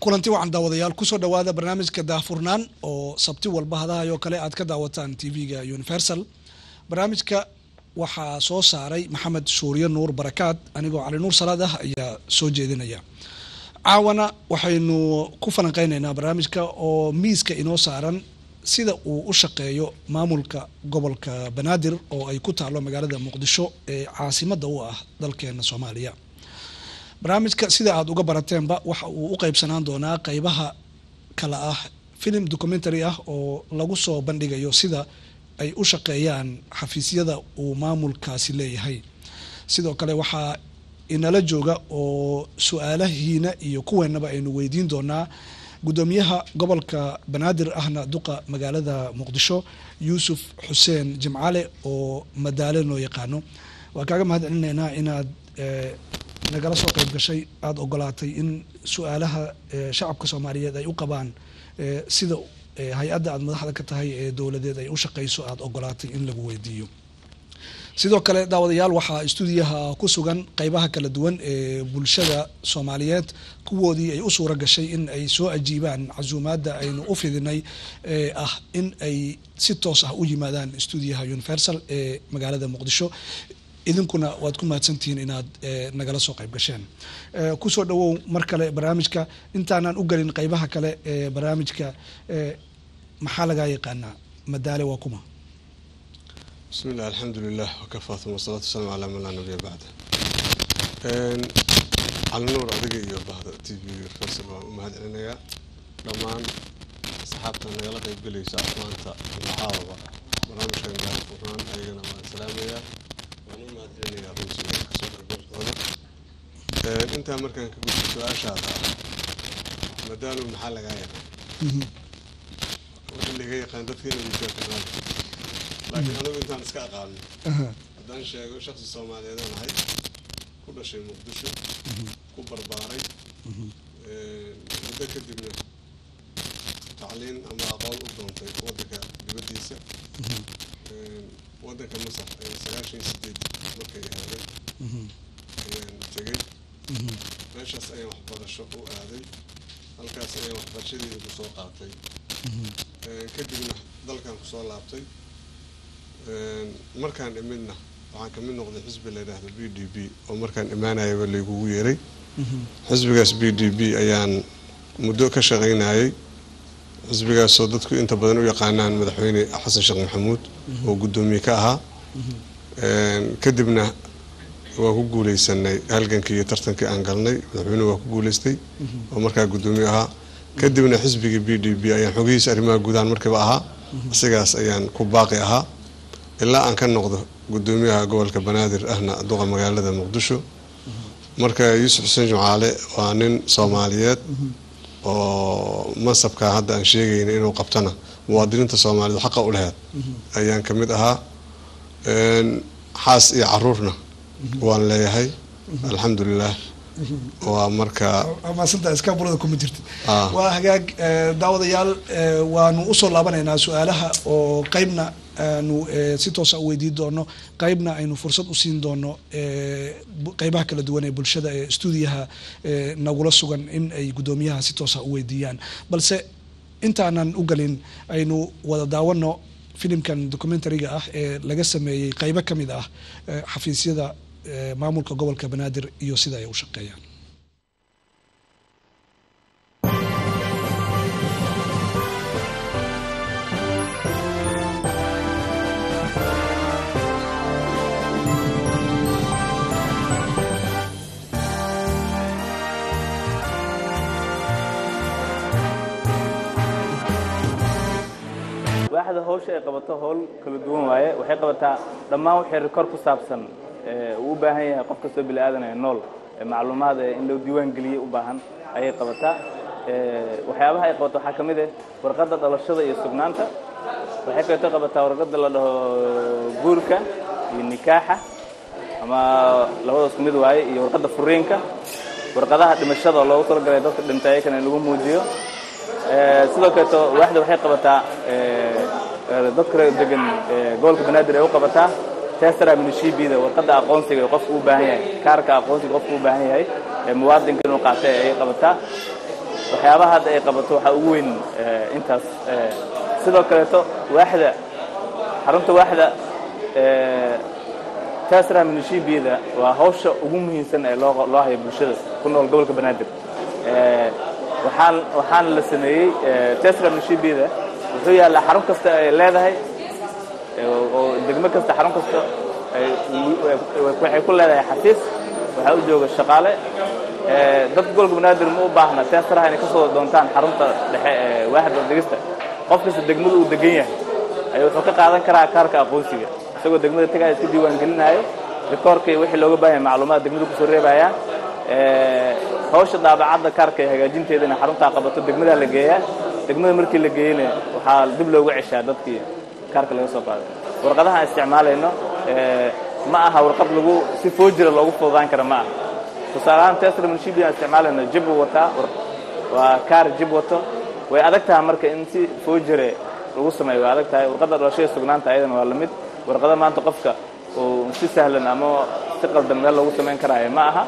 kulanti wacan daawadayaal kusoo dhawaada barnaamijka daahfurnaan oo sabti walba hadahay oo kale aad ka daawataan tv-ga universal barnaamijka waxaa soo saaray maxamed suuriye nuur barakaad anigoo cali nuur salaad ah ayaa soo jeedinaya caawana waxaynu ku falanqeyneynaa barnaamijka oo miiska inoo saaran sida uu u shaqeeyo maamulka gobolka banaadir oo ay ku taalo magaalada muqdisho ee caasimada u ah dalkeena soomaaliya barnaamijka sida aada uga barateenba waxa uu u qeybsanaan doonaa qeybaha kale ah film documentary ah oo lagu soo bandhigayo sida ay u shaqeeyaan xafiisyada uu maamulkaasi leeyahay sidoo kale waxaa inala jooga oo su-aalahiina iyo kuweenaba aynu weydiin doonaa gudoomiyaha gobolka banaadir ahna duqa magaalada muqdisho yuusuf xuseen jimcale oo madaale loo yaqaano waa kaaga mahad celinaynaa inaad nagala soo qeyb gashay aada ogolaatay in su-aalaha shacabka soomaaliyeed ay u qabaan sida hay-adda aada madaxda ka tahay ee dowladeed ay u shaqeyso aada ogolaatay in lagu weydiiyo sidoo kale daawadayaal waxaa stuudiyaha ku sugan qeybaha kala duwan ee bulshada soomaaliyeed kuwoodii ay u suura gashay in ay soo ajiibaan casuumaadda aynu u fidinay ee ah in ay si toos ah u yimaadaan stuudiyaha universal ee magaalada muqdisho idinkuna waad ku mahadsantihiin inaad nagala soo qeyb gasheen kusoo dhawow mar kale barnaamijka intaanaan u gelin qeybaha kale ee barnaamijka maxaa lagaa yaqaanaa madaale waa kuma bismi illah alxamdulilah wakafaa uma wasalaatu wasalaamu calaa man laa nabiya bacda cali nuur adiga iyo bahda t v universal waan u mahad celinayaa dhammaan asxaabta nagala qeybgelaysa maanta macaawaba barnaamijkan gaarfurnaan ayagana waan salaamayaa waan u mahad celinayaa runtii kasoo qeybgalkooda intaa markaan ka gudbo su-aashaada madaalo maxaa lagaa yaqaan wixii laga yaqaan dadka inay mujaafiraan laakiin anigu intaan iska aqaano haddaan sheego shaksi soomaaliyeedaan ahay ku dhashay muqdisho ku barbaaray muddo kadibna tacliin ama aqoon u doontay waddanka dibaddiisa waddanka masar ee sagaashan iyo sideed markay ahaadeen ayaan tegay meeshaas ayaan waxbarasho u aaday halkaas ayaan waxbarashadeeda kusoo qaatay kadibna dalkan kusoo laabtay markaan imidna waxaan kamid noqday xisbi la yidhaahdo b d b oo markaan imaanayaba laygugu yeeray xisbigaas b d b ayaan muddo ka shaqaynayay xisbigaasoo dadku inta badan u yaqaanaan madaxweyne xasan sheekh maxamuud oo guddoomiye ka ahaa kadibna waa ku guuleysanay halgankii iyo tartankii aan galnay madaxweynuhu waa ku guuleystay oo markaa guddoomiye ahaa kadibna xisbigii b d b ayaan xogihiisa arrimaha guudahaan markiiba ahaa isigaas ayaan ku baaqi ahaa ilaa aan ka noqdo guddoomiyaha gobolka banaadir ahna duqa magaalada muqdisho marka yuusuf xuseen jimcaale waa nin soomaaliyeed oo mansabkaa hadda aan sheegayna inuu qabtana muwaadiniinta soomaaliyeed xaqa u laheed ayaan kamid ahaa xaas iyo caruurna waan leeyahay alxamdulilah waa marka maasanta iskaabulada kuma jirta waa hagaag daawadayaal waanu usoo laabanaynaa su-aalaha oo qeybna aanu si toosa u weydiin doono qeybna aynu fursad u siin doono qeybaha kala duwan ee bulshada ee stuudiyaha nagula sugan in ay guddoomiyaha si toosa u weydiiyaan balse intaanan u galin aynu wada daawano filimkan documentariga ah ee laga sameeyey qeybo ka mid ah xafiisyada maamulka gobolka banaadir iyo sida ay u shaqeeyaan waaxda hawsha ay qabato howl kala duwan waaye waxay qabataa dhammaan wixii rikoor ku saabsan uu u baahan yahay qof kastoo bini aadanaya nool macluumaad in loo diiwaan geliyey u baahan ayay qabataa waxyaabaha ay qabato waxaa ka mid ah warqadda dhalashada iyo sugnaanta waxay kaleeto qabataa warqadda la dhaho guurka iyo nikaaxa ama labadaas ku mid waaye iyo warqadda furiinka warqadaha dhimashada oo loogu talagalay dadka dhintay ayakana in lagu muujiyo sidoo kaleeto waaxda waxay qabataa dadka degan gobolka banaadir ay u qabataa testara minishibida warqadda aqoonsiga ee qofku u baahan yahay kaarka aqoonsiga qofku u baahan yahay ee muwaadinka inuu qaatay ayay qabataa waxyaabaha hadda ay qabato waxaa ugu weyn intaas sidoo kaleeto waaxda xarunta waaxda tasra minishibiyada waa hawsha ugu muhiimsan ee loo loo hayo bulshada ku nool gobolka banaadir waxaan waxaana la sameeyey tasra minishibiyada wuxuu yaallaa xarun kasta ay leedahay oo degmo kasta xarun kasta waxay ku leedahay xafiis waxaa u jooga shaqaale dad gobolka banaadir ma u baahna teesaraha inay ka soo doontaan xarunta dhexe ee waaxda degista qof kasta degmada uu degan yahay ayuu wuxuu ka qaadan karaa kaarka aqoonsiga isagoo degmada tagaya iska diiwaan gelinaayo rikoorkii wixii looga baahan yahay macluumaad degmada kusoo reebaya hawsha daabacadda kaarka ee hagaajinteedana xaruntaa qabato degmadaa la geeyaa degmada markii la geeyena waxaa dib loogu ceshaa dadkii kaarka laga soo qaaday warqadaha aan isticmaalayno ma aha warqad lagu si foojira loogu fududaan kara ma aha tusaale ahaan tesla munshibi aan isticmaalayno jib uu wataa waa kaar jib wato way adag tahay marka in si foojire lagu sameeyo way adag tahay warqadda dhalashada sugnaanta ayadana waa lamid warqada maanta qofka uu si sahlan ama si qaldan meel loogu samayn karaayo ma aha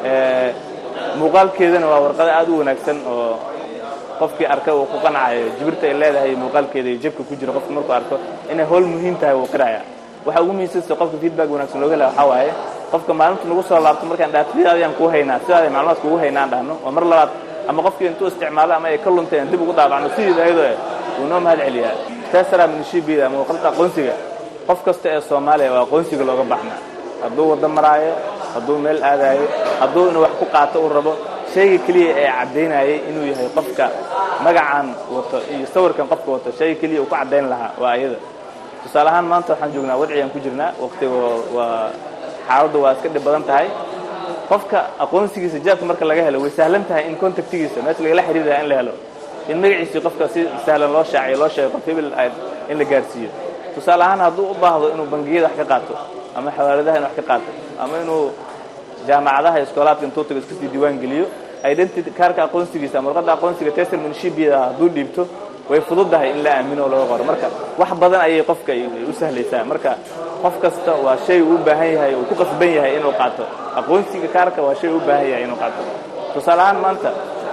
muuqaalkeedana waa warqado aad u wanaagsan oo qofkii arka uu ku qancayo jibirta ay leedahay muuqaalkeeda iyo jabka ku jira qofka markuu arko inay howl muhiim tahay wuu qiraya waxa ugu muhiimsanse qofka feedback wanaagsan looga helaya waxaa waaye qofka maalinta nagu soo laabto markaan dhaatiyadaadiyaan kuu haynaa sidaada macluumaadka ugu haynaa aan dhahno oo mar labaad ama qofkii intuu isticmaalo ama ay ka luntay aan dib ugu daabacno sideeda ayadoo wuu noo mahad celiyaa tesara minishibida ama warqadda aqoonsiga qof kasta ee soomaaliya waa aqoonsiga looga baxnaa hadduu waddo maraayo hadduu meel aadaayo hadduu inuu wax ku qaato uu rabo shayga keliya ee caddaynayay inuu yahay qofka magacan wato iyo sawirkan qofka wato shayga keliya uu ku caddayn lahaa waa ayada tusaale ahaan maanta waxaan joognaa wadciyaan ku jirnaa waqtiga waa xaaladdu waa iska dhib badan tahay qofka aqoonsigiisa jaabka marka laga helo way sahlan tahay in contactigiisa meesha lagala xiriiraya in la helo in magaciisii qofka si sahlan loo shaaciyo loo sheego qof hebel in la gaarsiiyo tusaale ahaan hadduu u baahdo inuu bangiyada wax ka qaato ama xawaaladaha in wax ka qaato ama inuu jaamacadaha iskoolaadka intuu tago iska sii diiwaan geliyo identity kaarka aqoonsigiisa ama warqadda aqoonsiga tesel munshibiyada hadduu dhiibto way fududahay in la aamino oo laga qoro marka wax badan ayay qofka u sahlaysaa marka qof kasta waa shay uu u baahan yahay uu ku qasban yahay inuu qaato aqoonsiga kaarka waa shay u baahan yahay inuu qaato tusaale ahaan maanta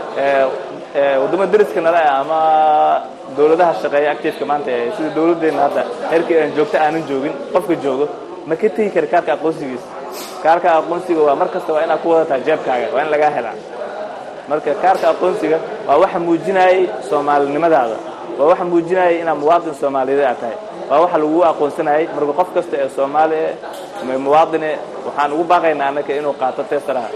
waddamo deriska nala ah ama dowladaha shaqeeya activeka maanta ee sida dowladdeenna hadda heerkii aan joogto aanan joogin qofka joogo ma ka tegi kara kaarka aqoonsigiisa kaarka aqoonsiga waa mar kasta waa inaad ku wadataa jeebkaaga waa in lagaa helaa marka kaarka aqoonsiga waa waxa muujinayay soomaalinimadaada waa waxa muujinayay inaad muwaadin soomaaliyeed aad tahay waa waxa lagu aqoonsanayay marka qof kasta ee soomaali eh muwaadine waxaan ugu baaqaynaa annaka inuu qaato teesaraha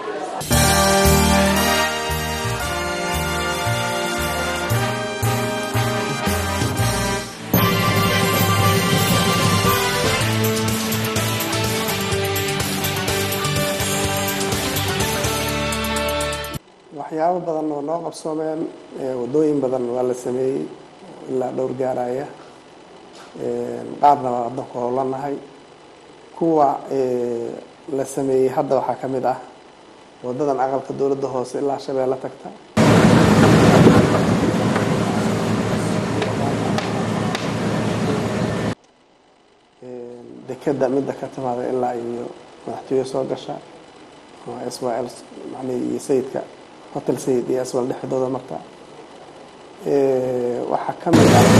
waxyaabo badan oo noo qabsoomeen waddooyin badan waa la sameeyey ilaa dhowr gaaraya qaarna waa waddanku howlanahay kuwa la sameeyey hadda waxaa ka mid ah waddadan aqalka dowladda hoose ilaa shabeelle tagta dekeda midda ka timaada ilaa iyo madaxtooye soo gasha s y l macnihii iyo sayidka hotel sayid iyo aswal dhexdooda marta waxaa ka mid ah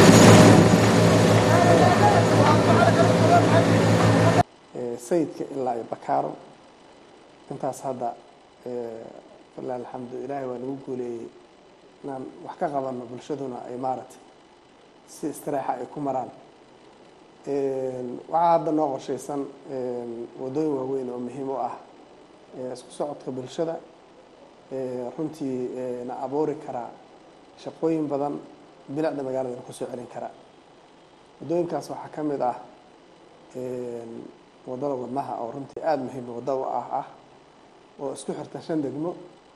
sayidka ilaa iyo bakaaro intaas hadda walahi alxamdu ilaahay waa nagu guuleeyey inaan wax ka qabano bulshaduna ay maaragtay si istireexa ay ku maraan waxaa hadda noo qorshaysan waddooyin waaweyn oo muhiim u ah isku socodka bulshada runtii na abuuri karaa shaqooyin badan bilicda magaaladana kusoo celin karaa waddooyinkaas waxaa ka mid ah waddada wadnaha oo runtii aada muhiim wadda u ah ah oo isku xirta shan degmo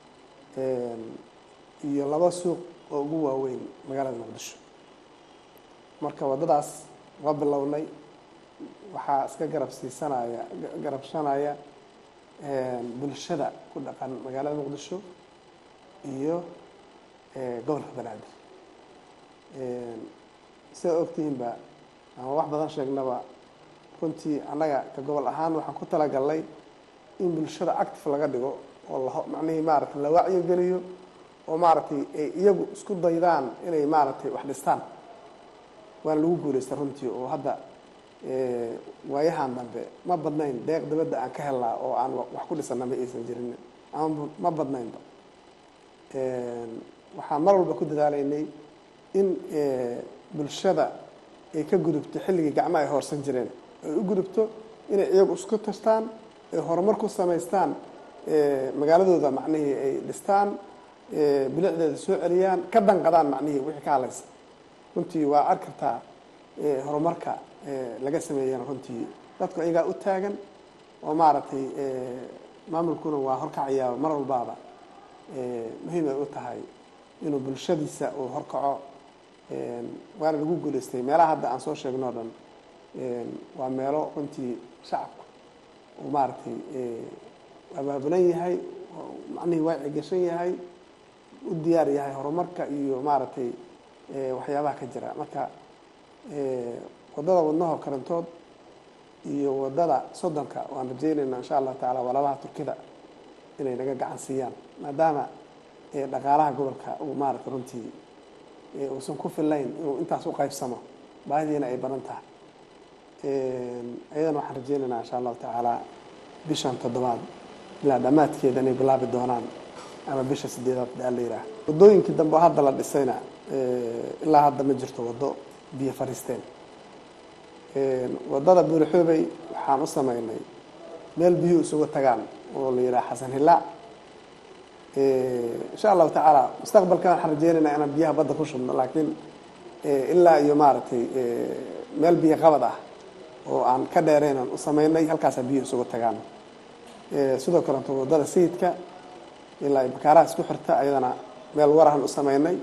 iyo laba suuq oo ugu waaweyn magaalada muqdisho marka waddadaas waa bilownay waxaa iska garab siisanaya garabshanaya bulshada ku dhaqan magaalada muqdisho iyo gobolka banaadir sidaa ogtihiinba ama wax badan sheegnaba runtii annaga ka gobol ahaan waxaan ku talagalnay in bulshada active laga dhigo oo la macnihii maaragta la wacyigeliyo oo maaragtay ay iyagu isku daydaan inay maaragtay wax dhistaan waana lagu guulaystay runtii oo hadda waayahan dambe ma badnayn deeq dibadda aan ka helnaa oo aan wax ku dhisana ma aysan jirin ama ma badnaynba waxaan mar walba ku dadaalaynay in bulshada ay ka gudubto xilligii gacmo ay hoorsan jireen ay u gudubto inay iyagu isku tashtaan ay horumar ku samaystaan magaaladooda macnihii ay dhistaan bilicdeeda soo celiyaan ka danqadaan macnihii wixii ka hadlaysa runtii waa arki kartaa horumarka laga sameeyana runtii dadku iyagaa u taagan oo maaragtay maamulkuna waa horkacayaa mar walbaaba muhiim ay u tahay inuu bulshadiisa uu horkaco waana lagu guulaystay meelaha hadda aan soo sheegno o dhan waa meelo runtii shacabku uu maaragtay abaabulan yahay macnihii waaci gashan yahay u diyaar yahay horumarka iyo maaragtay waxyaabaha ka jira marka waddada wadnahoo karantood iyo waddada soddonka waan rajaynaynaa insha allahu tacaala walaalaha turkida inay naga gacan siiyaan maadaama dhaqaalaha gobolka uu maaragtay runtii uusan ku filayn inuu intaas u qaybsamo baahidiina ay badan tahay ayadana waxaan rajaynaynaa insha allahu tacaala bishan toddobaad ilaa dhammaadkeeda inay bilaabi doonaan ama bisha sideedaad daa la yidhaah waddooyinkii dambe oo hadda la dhisayna ilaa hadda ma jirto waddo biyo fariisteen waddada buulixoobey waxaan u sameynay meel biyuhu isugu tagaan oo la yidhaha xasan hillaac insha allahu tacaala mustaqbalkan waxaan rajeynaynaa inaan biyaha badda ku shubno laakiin ilaa iyo maaragtay meel biyo qabad ah oo aan ka dheereynan u sameynay halkaasaa biyuhu isugu tagaan sidoo kaleeto waddada sayidka ilaa iyo bakaaraha isku xirta ayadana meel warahan u sameynay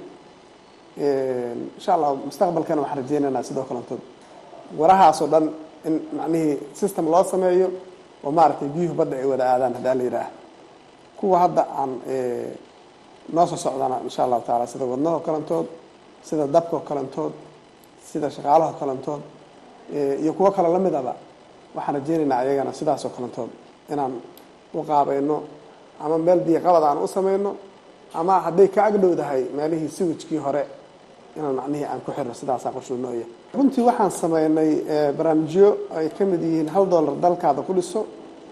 insha allahu mustaqbalkana waxaan rajeynaynaa sidoo kaleeto warahaasoo dhan in macnihii system loo sameeyo oo maaragtay biyuhu badda ay wada aadaan haddaa la yidhaah kuwa hadda aan noo soo socdana insha allahu taala sida wadnahoo kalantood sida dabkoo kalantood sida shaqaalahoo kalantood iyo kuwo kale lamidaba waxaan rajeynaynaa ayagana sidaasoo kalantood inaan u qaabayno ama meel biyo qabad aan u sameyno ama hadday ka agdhowdahay meelihii siwijkii hore inaan macnihii aan ku xirno sidaasaa qorshuunooya runtii waxaan sameynay barnaamijyo ay ka mid yihiin hal dollar dalkaada ku dhiso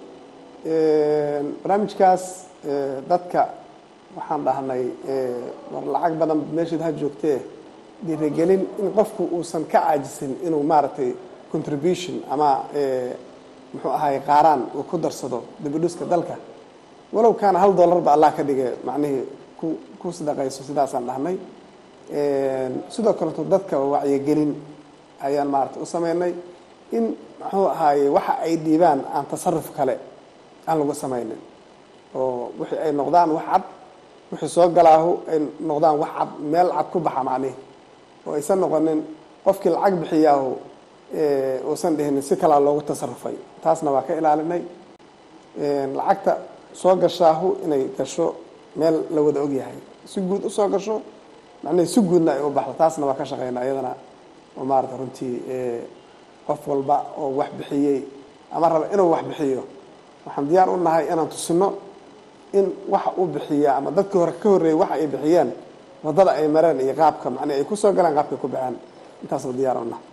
barnaamijkaas dadka waxaan dhahnay war lacag badan meeshaed ha joogtee dhiirigelin in qofku uusan ka caajisin inuu maaragtay contribution ama muxuu ahay qaaraan uu ku darsado dibidhiska dalka walow kaana hal dollarba allah ka dhige macnihii ku ku sadaqayso sidaasaan dhahnay sidoo kaleto dadka wacyigelin ayaan maaragtay u sameynay in muxuu ahaaye waxa ay dhiibaan aan tasaruf kale aan lagu sameynin oo wixii ay noqdaan wax cad wixii soo galaahu ay noqdaan wax cad meel cad ku baxa macnihi oo aysan noqonin qofkii lacag bixiyaahu uusan dhihinin si kalaa loogu tasarufay taasna waa ka ilaalinay lacagta soo gashaahu inay gasho meel la wada ogyahay si guud usoo gasho macnihii si guudna ay u baxdo taasna waa ka shaqeyna iyadana oo maarata runtii qof walba oo wax bixiyey ama raba inuu wax bixiyo waxaan diyaar u nahay inaan tusino in waxa uu bixiyaa ama dadkii hore ka horreeyey waxa ay bixiyeen waddada ay mareen iyo qaabka macnii ay kusoo galeen qaabkay ku baxeen intaasna diyaar u nahay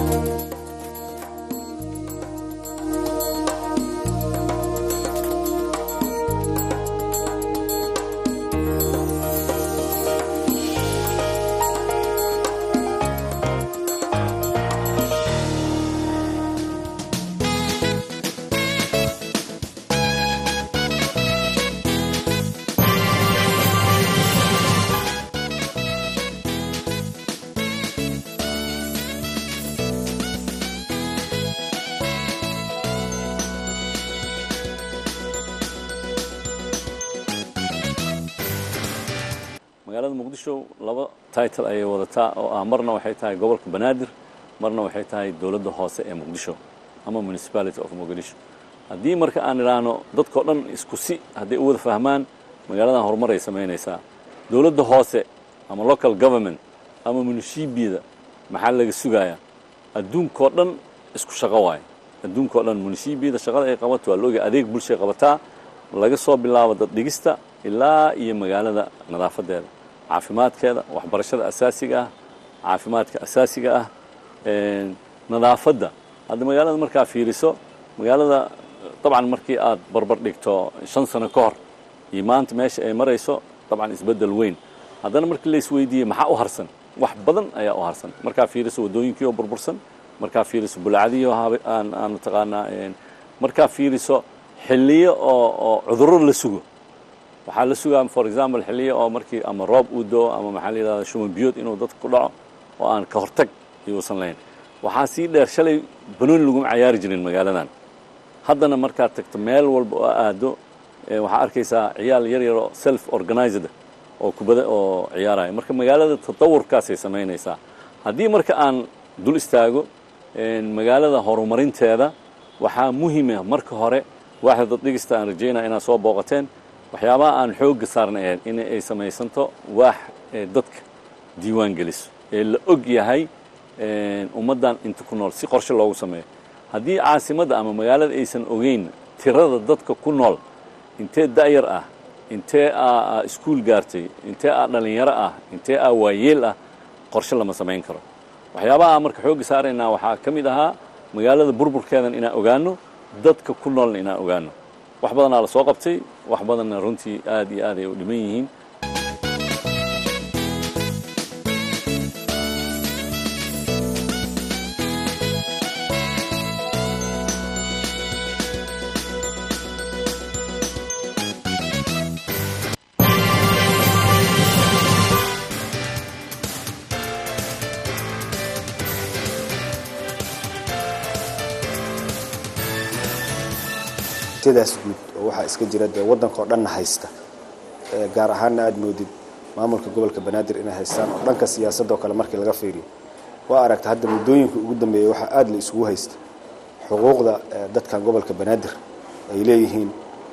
magaalada muqdisho laba title ayay wadataa oo ah marna waxay tahay gobolka banaadir marna waxay tahay dowladda hoose ee muqdisho ama municipality of muqdisho haddii marka aan idhaahno dadkao dhan isku si hadday u wada fahmaan magaaladan horumar ay samaynaysaa dowladda hoose ama local government ama munishibiyada maxaa laga sugayaa adduunkao dhan isku shaqo waayo adduunkao dhan munishibiyada shaqada ay qabato waa looga adeeg bulshay qabataa laga soo bilaabo dad dhigista ilaa iyo magaalada nadaafadeeda caafimaadkeeda waxbarashada asaasiga ah caafimaadka asaasiga ah nadaafadda hadda magaalada markaa fiiriso magaalada dabcan markii aad barbar dhigto shan sano ka hor iyo maanta meesha ay marayso dabcan isbeddel weyn haddana markii la isweydiiyey maxaa u harsan wax badan ayaa u harsan markaa fiiriso waddooyinkii oo burbursan markaa fiiriso bulacadii oo aan aan taqaanaa markaa fiiriso xilliyo oo oo cudurro la sugo waxaa la sugaa for example xilliyo oo markii ama roob uu doo ama maxaa la yidhahda shuman biyood inuu dadka ku dhaco oo aan ka hortag iuusan lahayn waxaa sii dheer shalay banooni laguma cayaari jirin magaaladan haddana markaad tagto meel walba oo aado waxaa arkaysaa ciyaal yar yaroo self organized oo kubada oo ciyaaraya marka magaalada tatawurkaasay samaynaysaa haddii marka aan dul istaago magaalada horumarinteeda waxaa muhima marka hore waaxda dad dhigista aan rajaynaya inaad soo booqateen waxyaabaha aan xoogga saarna ahayd in ay samaysanto waax dadka diiwaan geliso ee la og yahay ummaddan inta ku nool si qorshe loogu sameeyo haddii caasimadda ama magaalada aysan ogeyn tirada dadka ku nool intee da'yar ah intee aa iskuul gaartay intee aa dhallinyaro ah intee aa waayeel ah qorshe lama samayn karo waxyaabaha marka xoogga saaraynaa waxaa ka mid ahaa magaalada burburkeedan inaan ogaano dadka ku noolna inaan ogaano wax badanaa la soo qabtay wax badanna runtii aad iyo aad ay u dhiman yihiin sidaas guud oo waxaa iska jira dee waddanka oo dhanna haysta gaar ahaanna aada moodid maamulka gobolka banaadir inay haystaan oo dhanka siyaasadoo kale markii laga fiiriyo waa aragta hadda muddooyinka ugu dambeeyey waxaa aada la isugu haysta xuquuqda dadkan gobolka banaadir ay leeyihiin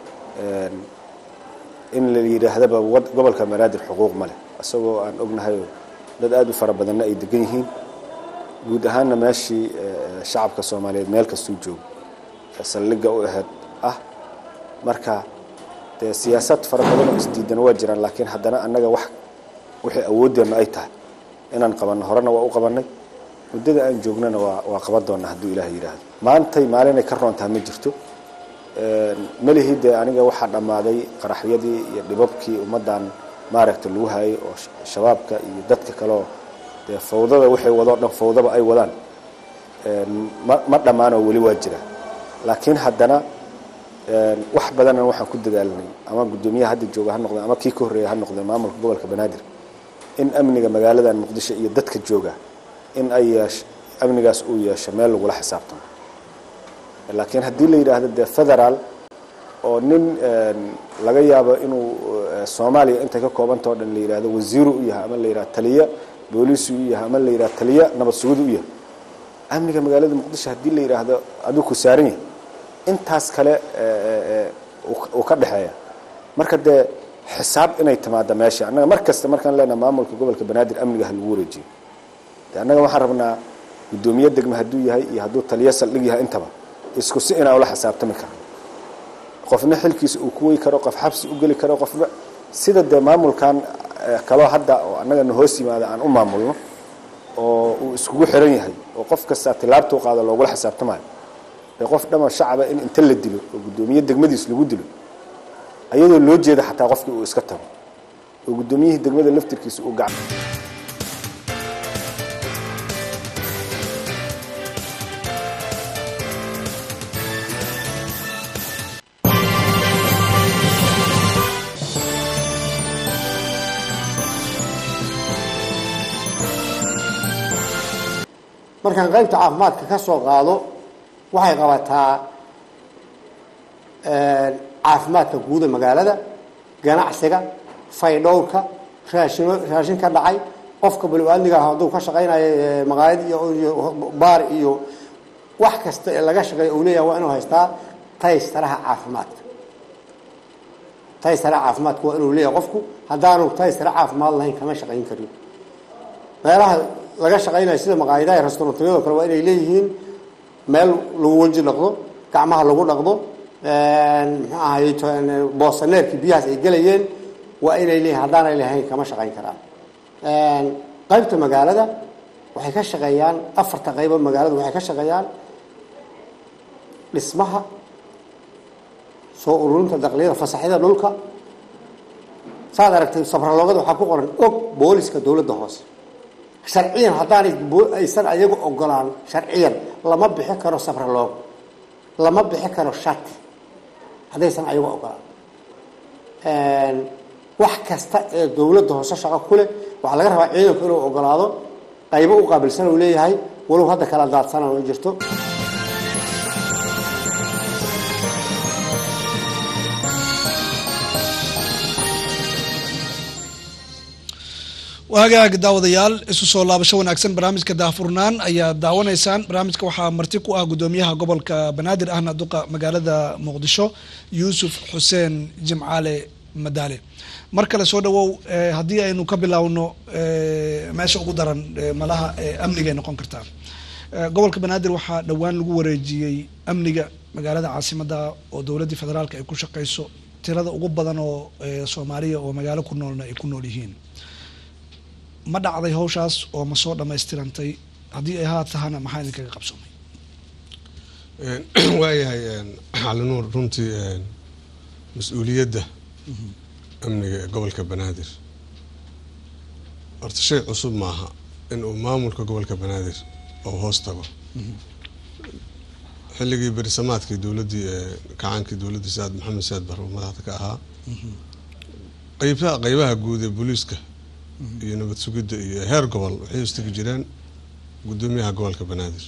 in la yidhaahdaba gobolka banaadir xuquuq ma leh isagoo aan ognahayoo dad aada u fara badanna ay degan yihiin guud ahaanna meeshii shacabka soomaaliyeed meel kastuu joogo saldhigga u ahayd ah marka dee siyaasad fara badan oo isdiidan waa jiraan laakiin haddana annaga wax wixii awoodeennu ay tahay inaan qabanno horena waa u qabannay muddada aan joognana waa waa qaban doonnaa hadduu ilaah yidhaahdo maantay maalinay ka roontaha ma jirto melihii dee aniga waxaa dhammaaday qaraxyadii iyo dhibabkii ummaddan maaragta lagu hayay oo shabaabka iyo dadka kaleoo dee fawdada waxay wadoo dhan fawdaba ay wadaan ma ma dhammaanoo weli waa jira laakiin haddana wax badanna waxaan ku dadaalanay ama guddoomiyaha hadda jooga ha noqdeen ama kii ka horreeya ha noqdeen maamulka gobolka banaadir in amniga magaaladan muqdisho iyo dadka jooga in ay yeesh amnigaas uu yeesho meel lagula xisaabtamo laakiin haddii la yidhaahdo dee federaal oo nin laga yaabo inuu soomaaliya intay ka koobantao dhan la yidhahdo wasiiru u yahay ama la yidhahdo taliya booliisu u yahay ama la yidhahdo taliya nabad sugid u yahay amniga magaalada muqdisho haddii la yidhaahdo aduu ku saaran yahay intaas kale uu ka dhexeeya marka dee xisaab inay timaada meesha annaga mar kasta markaan leenaha maamulka gobolka banaadir amniga ha lagu wareejiyo de annaga waxaan rabnaa guddoomiye degme hadduu yahay iyo hadduu taliyo saldhig yahay intaba isku si inaan ula xisaabtami karno qofna xilkiisa uu ku wey karo qof xabsi u geli karo qofna sida dee maamulkan kaloo hadda oo annagana hoos yimaada aan u maamulno oo uu iskugu xiran yahay oo qof kasta tilaabtuu qaado loogula xisaabtamayo dee qof dhama shacaba in inta la dilo oo guddoomiye degmadiis lagu dilo ayadoo loo jeeda xataa qofkii uu iska tago oo guddoomiyihii degmada laftirkiisa uu gacan markaan qaybta caafimaadka ka soo qaado waxay qabataa caafimaadka guuda magaalada ganacsiga faydhowrka raashin raashin ka dhacay qofka bani-aadmiga ah hadduu ka shaqaynayo maqaayad iyo baar iyo wax kasta ee laga shaqeeyo uu leeyahay waa inuu haystaa taystaraha caafimaadka taystaraha caafimaadka waa inuu leeyahay qofku haddaanu taystara caafimaad lahayn kama shaqayn karin meelaha laga shaqaynayo sida maqaayadaha restaurantyadoo kale waa inay leeyihiin meel lagu weji dhaqdo gacmaha lagu dhaqdo muxuu ahay boosaneerkii biyahaas ay gelayeen waa inay leeyihin haddaanay lahayn kama shaqayn karaan qaybta magaalada waxay ka shaqeeyaan afarta qaybo magaalada waxay ka shaqeeyaan dhismaha soo ururinta daqliyada fasaxyada dhulka saad aragtay sabraloogada waxaa ku qoran og booliska dowladda hoose sharciyan haddaanay aysan ayagu ogolaan sharciyan lama bixi karo sabraloogo lama bixi karo shati haddaysan ayagu ogolaan wax kasta ee dowladda hoose shaqo ku leh waxaa laga rabaa ciidanku inuu ogolaado qaybo u qaabilsan uu leeyahay walow hadda kala daadsanan oo jirto hagaag daawadayaal isu soo laabasho wanaagsan barnaamijka daahfurnaan ayaa daawanaysaan barnaamijka waxaa marti ku ah gudoomiyaha gobolka banaadir ahna duqa magaalada muqdisho yuusuf xuseen jimcaale madaale mar kale soo dhawow haddii aynu ka bilowno meesha ugu daran malaha amnigay noqon kartaa gobolka banaadir waxaa dhowaan lagu wareejiyey amniga magaalada caasimada oo dowladdii federaalka ay ku shaqeyso tirada ugu badan oo soomaaliya oo magaalo ku noolna ay ku nool yihiin ma dhacday hawshaas oo ma soo dhammaystirantay haddii ay haa tahana maxaa idinkaga qabsoomay waayahay calinuur runtii mas-uuliyadda amniga ee gobolka banaadir horta shay cusub maaha in uu maamulka gobolka banaadir oo hoos tago xilligii berisamaadkii dowladdii kacaankii dowladdii saad maxamed saad bar oo madaxda ka ahaa qeybaha qeybaha guud ee booliiska iyo nabad sugidda iyo heer gobol waxay istegi jireen guddoomiyaha gobolka banaadir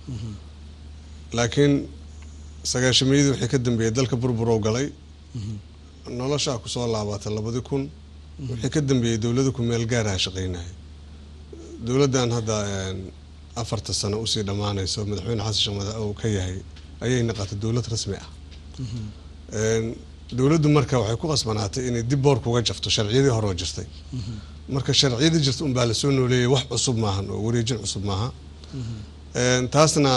laakiin sagaashameeyadii waxay ka dambeeyey dalka burburow galay noloshaa kusoo laabatay labadi kun wixii ka dambeeyey dowlada ku meel gaaraha shaqeynaya dowladdan hadda afarta sano usii dhammaanayso madaxweyne xasan sheekh madax uu ka yahay ayay naqatay dowlad rasmi ah dowladdu marka waxay ku qasbanaatay inay dib boorka uga jafto sharciyadii horoo jirtay marka sharciyadii jirta unbaa lasoo nooleeyay wax cusub maahan oo wareejin cusub maaha taasna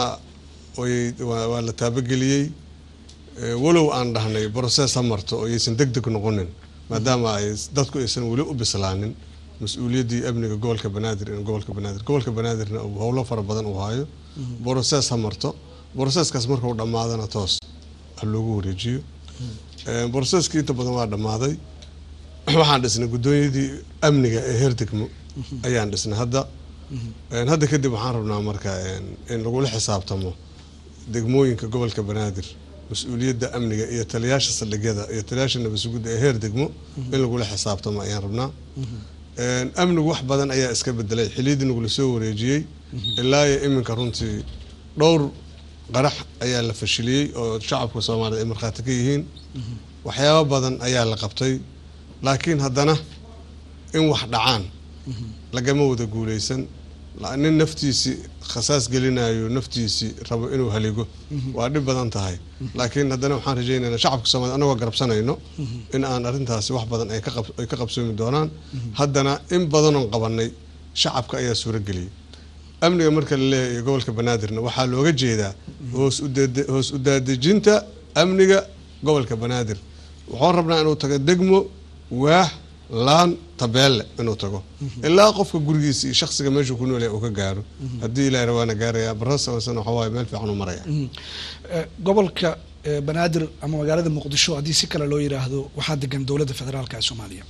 waa la taabageliyey walow aan dhahnay brocess ha marto oo yaysan deg deg noqonin maadaama ay dadku aysan weli u bislaanin mas-uuliyaddii amniga gobolka banaadir in gobolka banaadir gobolka banaadirna uu howlo fara badan uu hayo brocess ha marto brocesskaas markau dhammaadana toos ha loogu wareejiyo brocesskii inta badan waa dhammaaday waxaan dhisnay guddoonyadii amniga ee heer degmo ayaan dhisnay hadda hadda kadib waxaan rabnaa marka in lagula xisaabtamo degmooyinka gobolka banaadir mas-uuliyadda amniga iyo taliyaasha saldhigyada iyo taliyaasha nabadsugidda ee heer degmo in lagula xisaabtamo ayaan rabnaa amnigu wax badan ayaa iska bedelay xiliyadii nagula soo wareejiyey ilaa iyo iminka runtii dhowr qarax ayaa la fashiliyey oo shacabka soomaaliyed ay markhaati ka yihiin waxyaabo badan ayaa la qabtay laakiin haddana in wax dhacaan lagama wada guuleysan nin naftiisii khasaas gelinayo naftiisii rabo inuu haligo waa dhib badan tahay laakiin haddana waxaan rajaynaynaa shacabka soomaliya anagoo garabsanayno in aan arrintaasi wax badan ay ka qabsoomi doonaan haddana in badanoon qabanay shacabka ayaa suurageliyay amniga marka la leeyahay gobolka banaadirna waxaa looga jeedaa hoos u daadejinta amniga gobolka banaadir waxaan rabnaa inuu tago degmo waax laan tabeelle inuu tago ilaa qofka gurigiisa iyo shaksiga meeshuu ku noolyahay uu ka gaaro haddii ilahay rawaana gaaraya barasana waxa waaye meel fiican u maraya gobolka banaadir ama magaalada muqdisho haddii si kale loo yiraahdo waxaa degan dowladda federaalka ee soomaaliya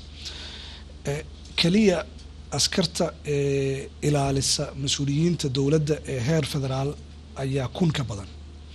keliya askarta ee ilaalisa mas-uuliyiinta dowladda ee heer federaal ayaa kun ka badan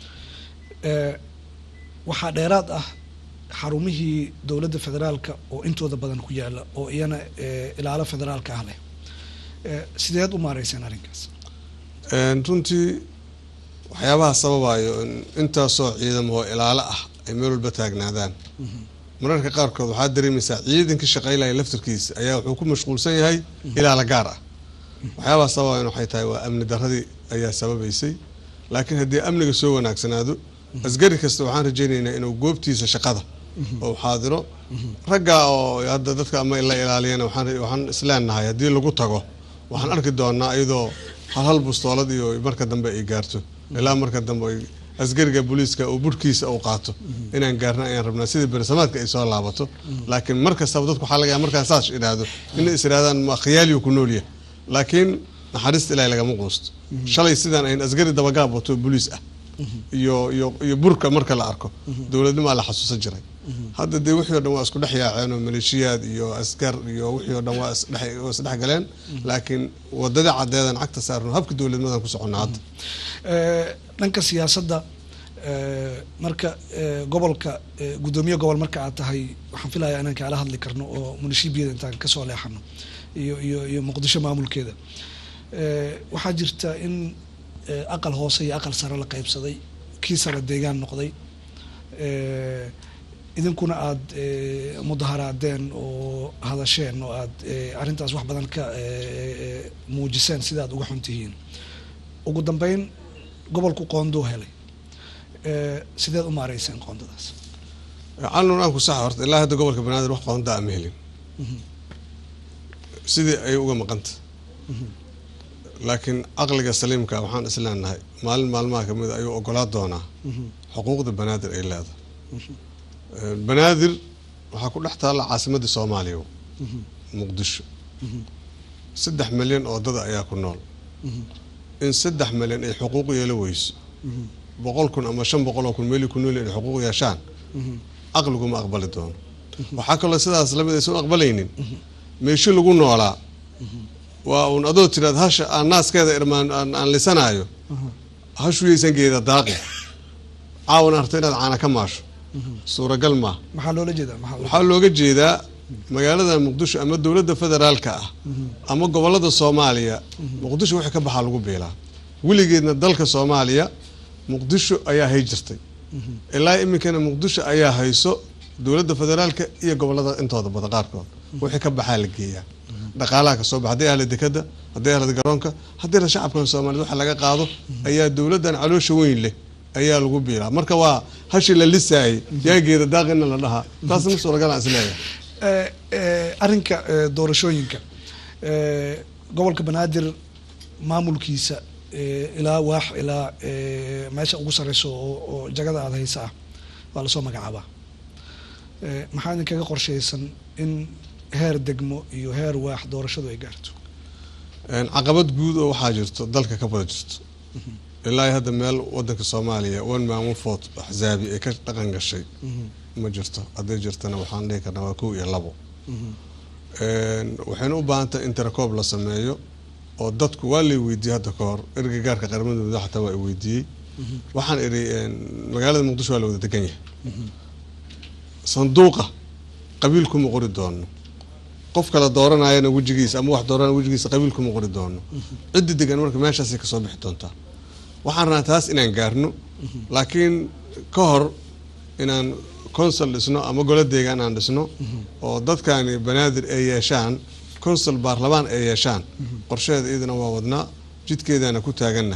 waxaa dheeraad ah xarumihii dowladda federaalka oo intooda badan ku yaala oo iyana ilaalo federaalka ah leh sideed u maareyseen arrinkaas runtii waxyaabaha sababayo in intaasoo ciidamo oo ilaalo ah ay meel walba taagnaadaan mararka qaarkood waxaa dareemaysaa ciidankii shaqaylaya laftarkiisa ayaa wuxuu ku mashquulsan yahay ilaala gaar ah waxyaabaha sababayan waxay tahay waa amni daradii ayaa sababaysay laakiin haddii amniga soo wanaagsanaado asgari kasta waxaan rajaynaynaa inuu goobtiisa shaqada oo xaadiro raggaa oo hadda dadka ama la ilaaliyana waxaan isleenahay haddii lagu tago waxaan arki doonaa iyadoo hal hal bustoolad iyo marka dambe ay gaarto ilaa marka dambe ay askariga booliiska oo burhkiisa uu qaato inaan gaarno ayaan rabnaa sidii bersamaadka ay soo laabato laakiin mar kastaba dadku waxaa laga yaaba markaan saas idhaahdo inay is idhahdaan ma khiyaaliyu ku noolyahay laakiin naxariista ilaahay lagama quusto shalay sidaan ayn askari dabagaab wato booliis ah iyo iyo iyo burka marka la arko dowladnimaa la xasuusan jiray hadda dee wixii o dhan waa isku dhex yaaceen oo maleeshiyaad iyo askar iyo wixii o dhan waa isdhex waa isdhex galeen laakiin wadadii caddeedan cagta saarno habka dowladnimadan ku soconnaa hadda Eh, dhanka siyaasadda eh, marka eh, gobolka eh, guddoomiye gobol marka aad tahay waxaan filayaa inaan kaala hadli karno oo munishibiyada intaan kasoo leexano iyo iyo iyo muqdisho maamulkeeda Eh, waxaa jirta in eh, aqal hoose iyo aqal sare la qaybsaday kii sare deegaan noqday Eh, idinkuna aada eh, mudaharaadeen oo hadasheen oo aad eh, arrintaas wax badan ka eh, eh, muujiseen sida aad uga xun tihiin ugu dambeyn gobolku qoonduu helay Eh, sideed u maareyseen qoondadaas calnun aan ku saxa horta ilaa hadda gobolka banaadir wax qoondaa ama helin sidii ay uga maqanta laakiin caqliga saliimka waxaan isleenahay maalin maalmaha kamid a ayuu ogolaa doonaa xuquuqda banaadir ay leedahay Eh, banaadir waxaa ku dhex taalla caasimadii soomaaliya muqdisho saddex milyan oo dada ayaa ku nool in saddex milyan ay xuquuq yeelo weyso boqol kun ama shan boqol oo kun meeli ku nool ay xuquuq yeeshaan caqliguma aqbali doono waxaa kaloo sidaas lamid aysan u aqbalaynin meesho lagu noolaa waa uun adoo tiraad hasha aan naaskeeda irmaan aan aan lisanaayo hashuyaysan geeda daaqi caawan arto inaad caana ka maasho suuragal maaha maxaa loola jeedaa maxaa loo- waxaa looga jeedaa magaalada muqdisho ama dowladda federaalka ah ama gobolada soomaaliya muqdisho wixii ka baxaa lagu biilaa weligeedna dalka soomaaliya muqdisho ayaa hay jirtay ilaa iminkana muqdisho ayaa hayso dowladda federaalka iyo gobolada intooda badan qaarkood wixii ka baxaa la geeyaa dhaqaalaha kasoo baxa hadday ahla dekada hadday ahla garoonka haddii la shacabkan soomaaliyed waxa laga qaado ayaa dowladdan caloosha weyn leh ayaa lagu biilaa marka waa hashi la lisaayay yaageeda daaqina la dhahaa taasna suuragal aan isleeyahay Eh, eh, arrinka eh, doorashooyinka eh, gobolka banaadir maamulkiisa eh, ilaa waax ilaa eh, meesha ugu sareyso oo oo jagada aada haysa ah waa lasoo magacaabaa Eh, maxaa idinkaga qorshaysan in heer degmo iyo heer waax doorashadu ay gaarto Een, caqabad guud oo waxaa jirto dalka ka wada jirto ilaa hadda meel wadanka soomaaliya one man one vote axzaabi ay ka dhaqan gashay ma jirto hadday jirtana waxaan dhihi karnaa waa kow iyo labo Een, waxayna u baahan tahay in tirakoob la sameeyo oo dadku waa lay weydiiyey hadda ka hor erga gaarka qaramada muddo xataa waa i weydiiyey waxaan idhi een, magaalada muqdisho waa la wada degan yahay sanduuqa qabiil kuma qori doono qof kala dooranayana wejigiisa ama wax dooranaya wejigiisa qabiil kuma qori doono ciddi degan marka meeshaasay kasoo bixi doontaa waxaan rabnaa taas inaan gaarno laakiin ka hor inaan consul dhisno ama golo deegaan aan dhisno oo dadkani banaadir ay yeeshaan consul baarlamaan ay yeeshaan qorsheeda iyadana waa wadnaa jidkeedana ku taaganna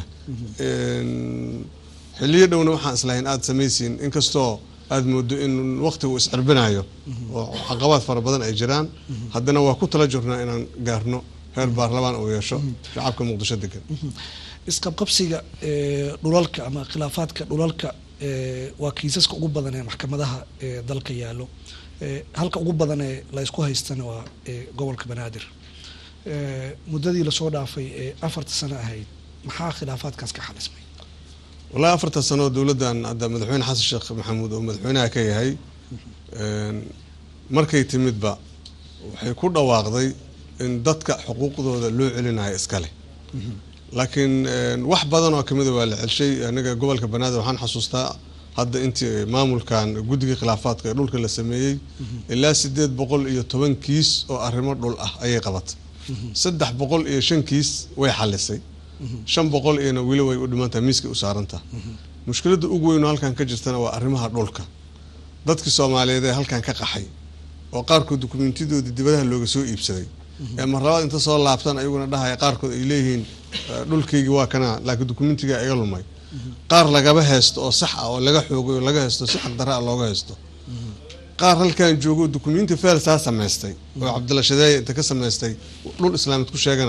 Een, xiliyo dhowna waxaan islahayn aada samaysiin inkastoo aada moodo in waqtigu iscirbinayo oo caqabaad fara badan ay jiraan haddana waa ku tala jirnaa inaan gaarno heer baarlamaan uu yeesho shacabka muqdisho degan isqabqabsiga eh, dhulalka ama khilaafaadka dhulalka eh, waa kiisaska ugu badan ee maxkamadaha ee dalka yaallo Eh, halka ugu badan ee la isku haystana waa eh, gobolka banaadir Eh, muddadii lasoo dhaafay ee afarta sano ahayd maxaa khilaafaadkaas ka xalismay wallaahi afarta sano oo dowladdan hadda madaxweyne xasan sheekh maxamuud oo madaxweynaha ka yahay een, markay timidba waxay ku dhawaaqday in dadka xuquuqdooda loo celinayo iskale laakiin een, wax badan oo kamida waa la celshay aniga gobolka banaadir waxaan xasuustaa hadda intii maamulkan guddiga khilaafaadka ee dhulka la sameeyey ilaa sideed boqol iyo toban kiis oo arrimo dhul ah ayay qabatay saddex boqol iyo shan kiis way xalisay shan boqol iyona weli way u dhimantaha miiskay u saarantaha mushkiladda ugu weyn oo halkan ka jirtana waa arrimaha dhulka dadkii soomaaliyeed ee halkan ka qaxay oo qaarkood dukumeentiyadoodii dibadaha looga soo iibsaday ee mar labaad inta soo laabtaan ayaguna dhahaya qaarkood ay leeyihiin eh, dhulkaygii waa kana laakiin dukumentigaa iga lumay qaar lagaba haysto oo sax ah oo laga xoogay oo laga haysto si xaqdarra ah looga haysto qaar halkan joogo dukumenti feel saa samaystay oo cabdilla shadeeye inta ka samaystay dhul islaamid ku sheeganayo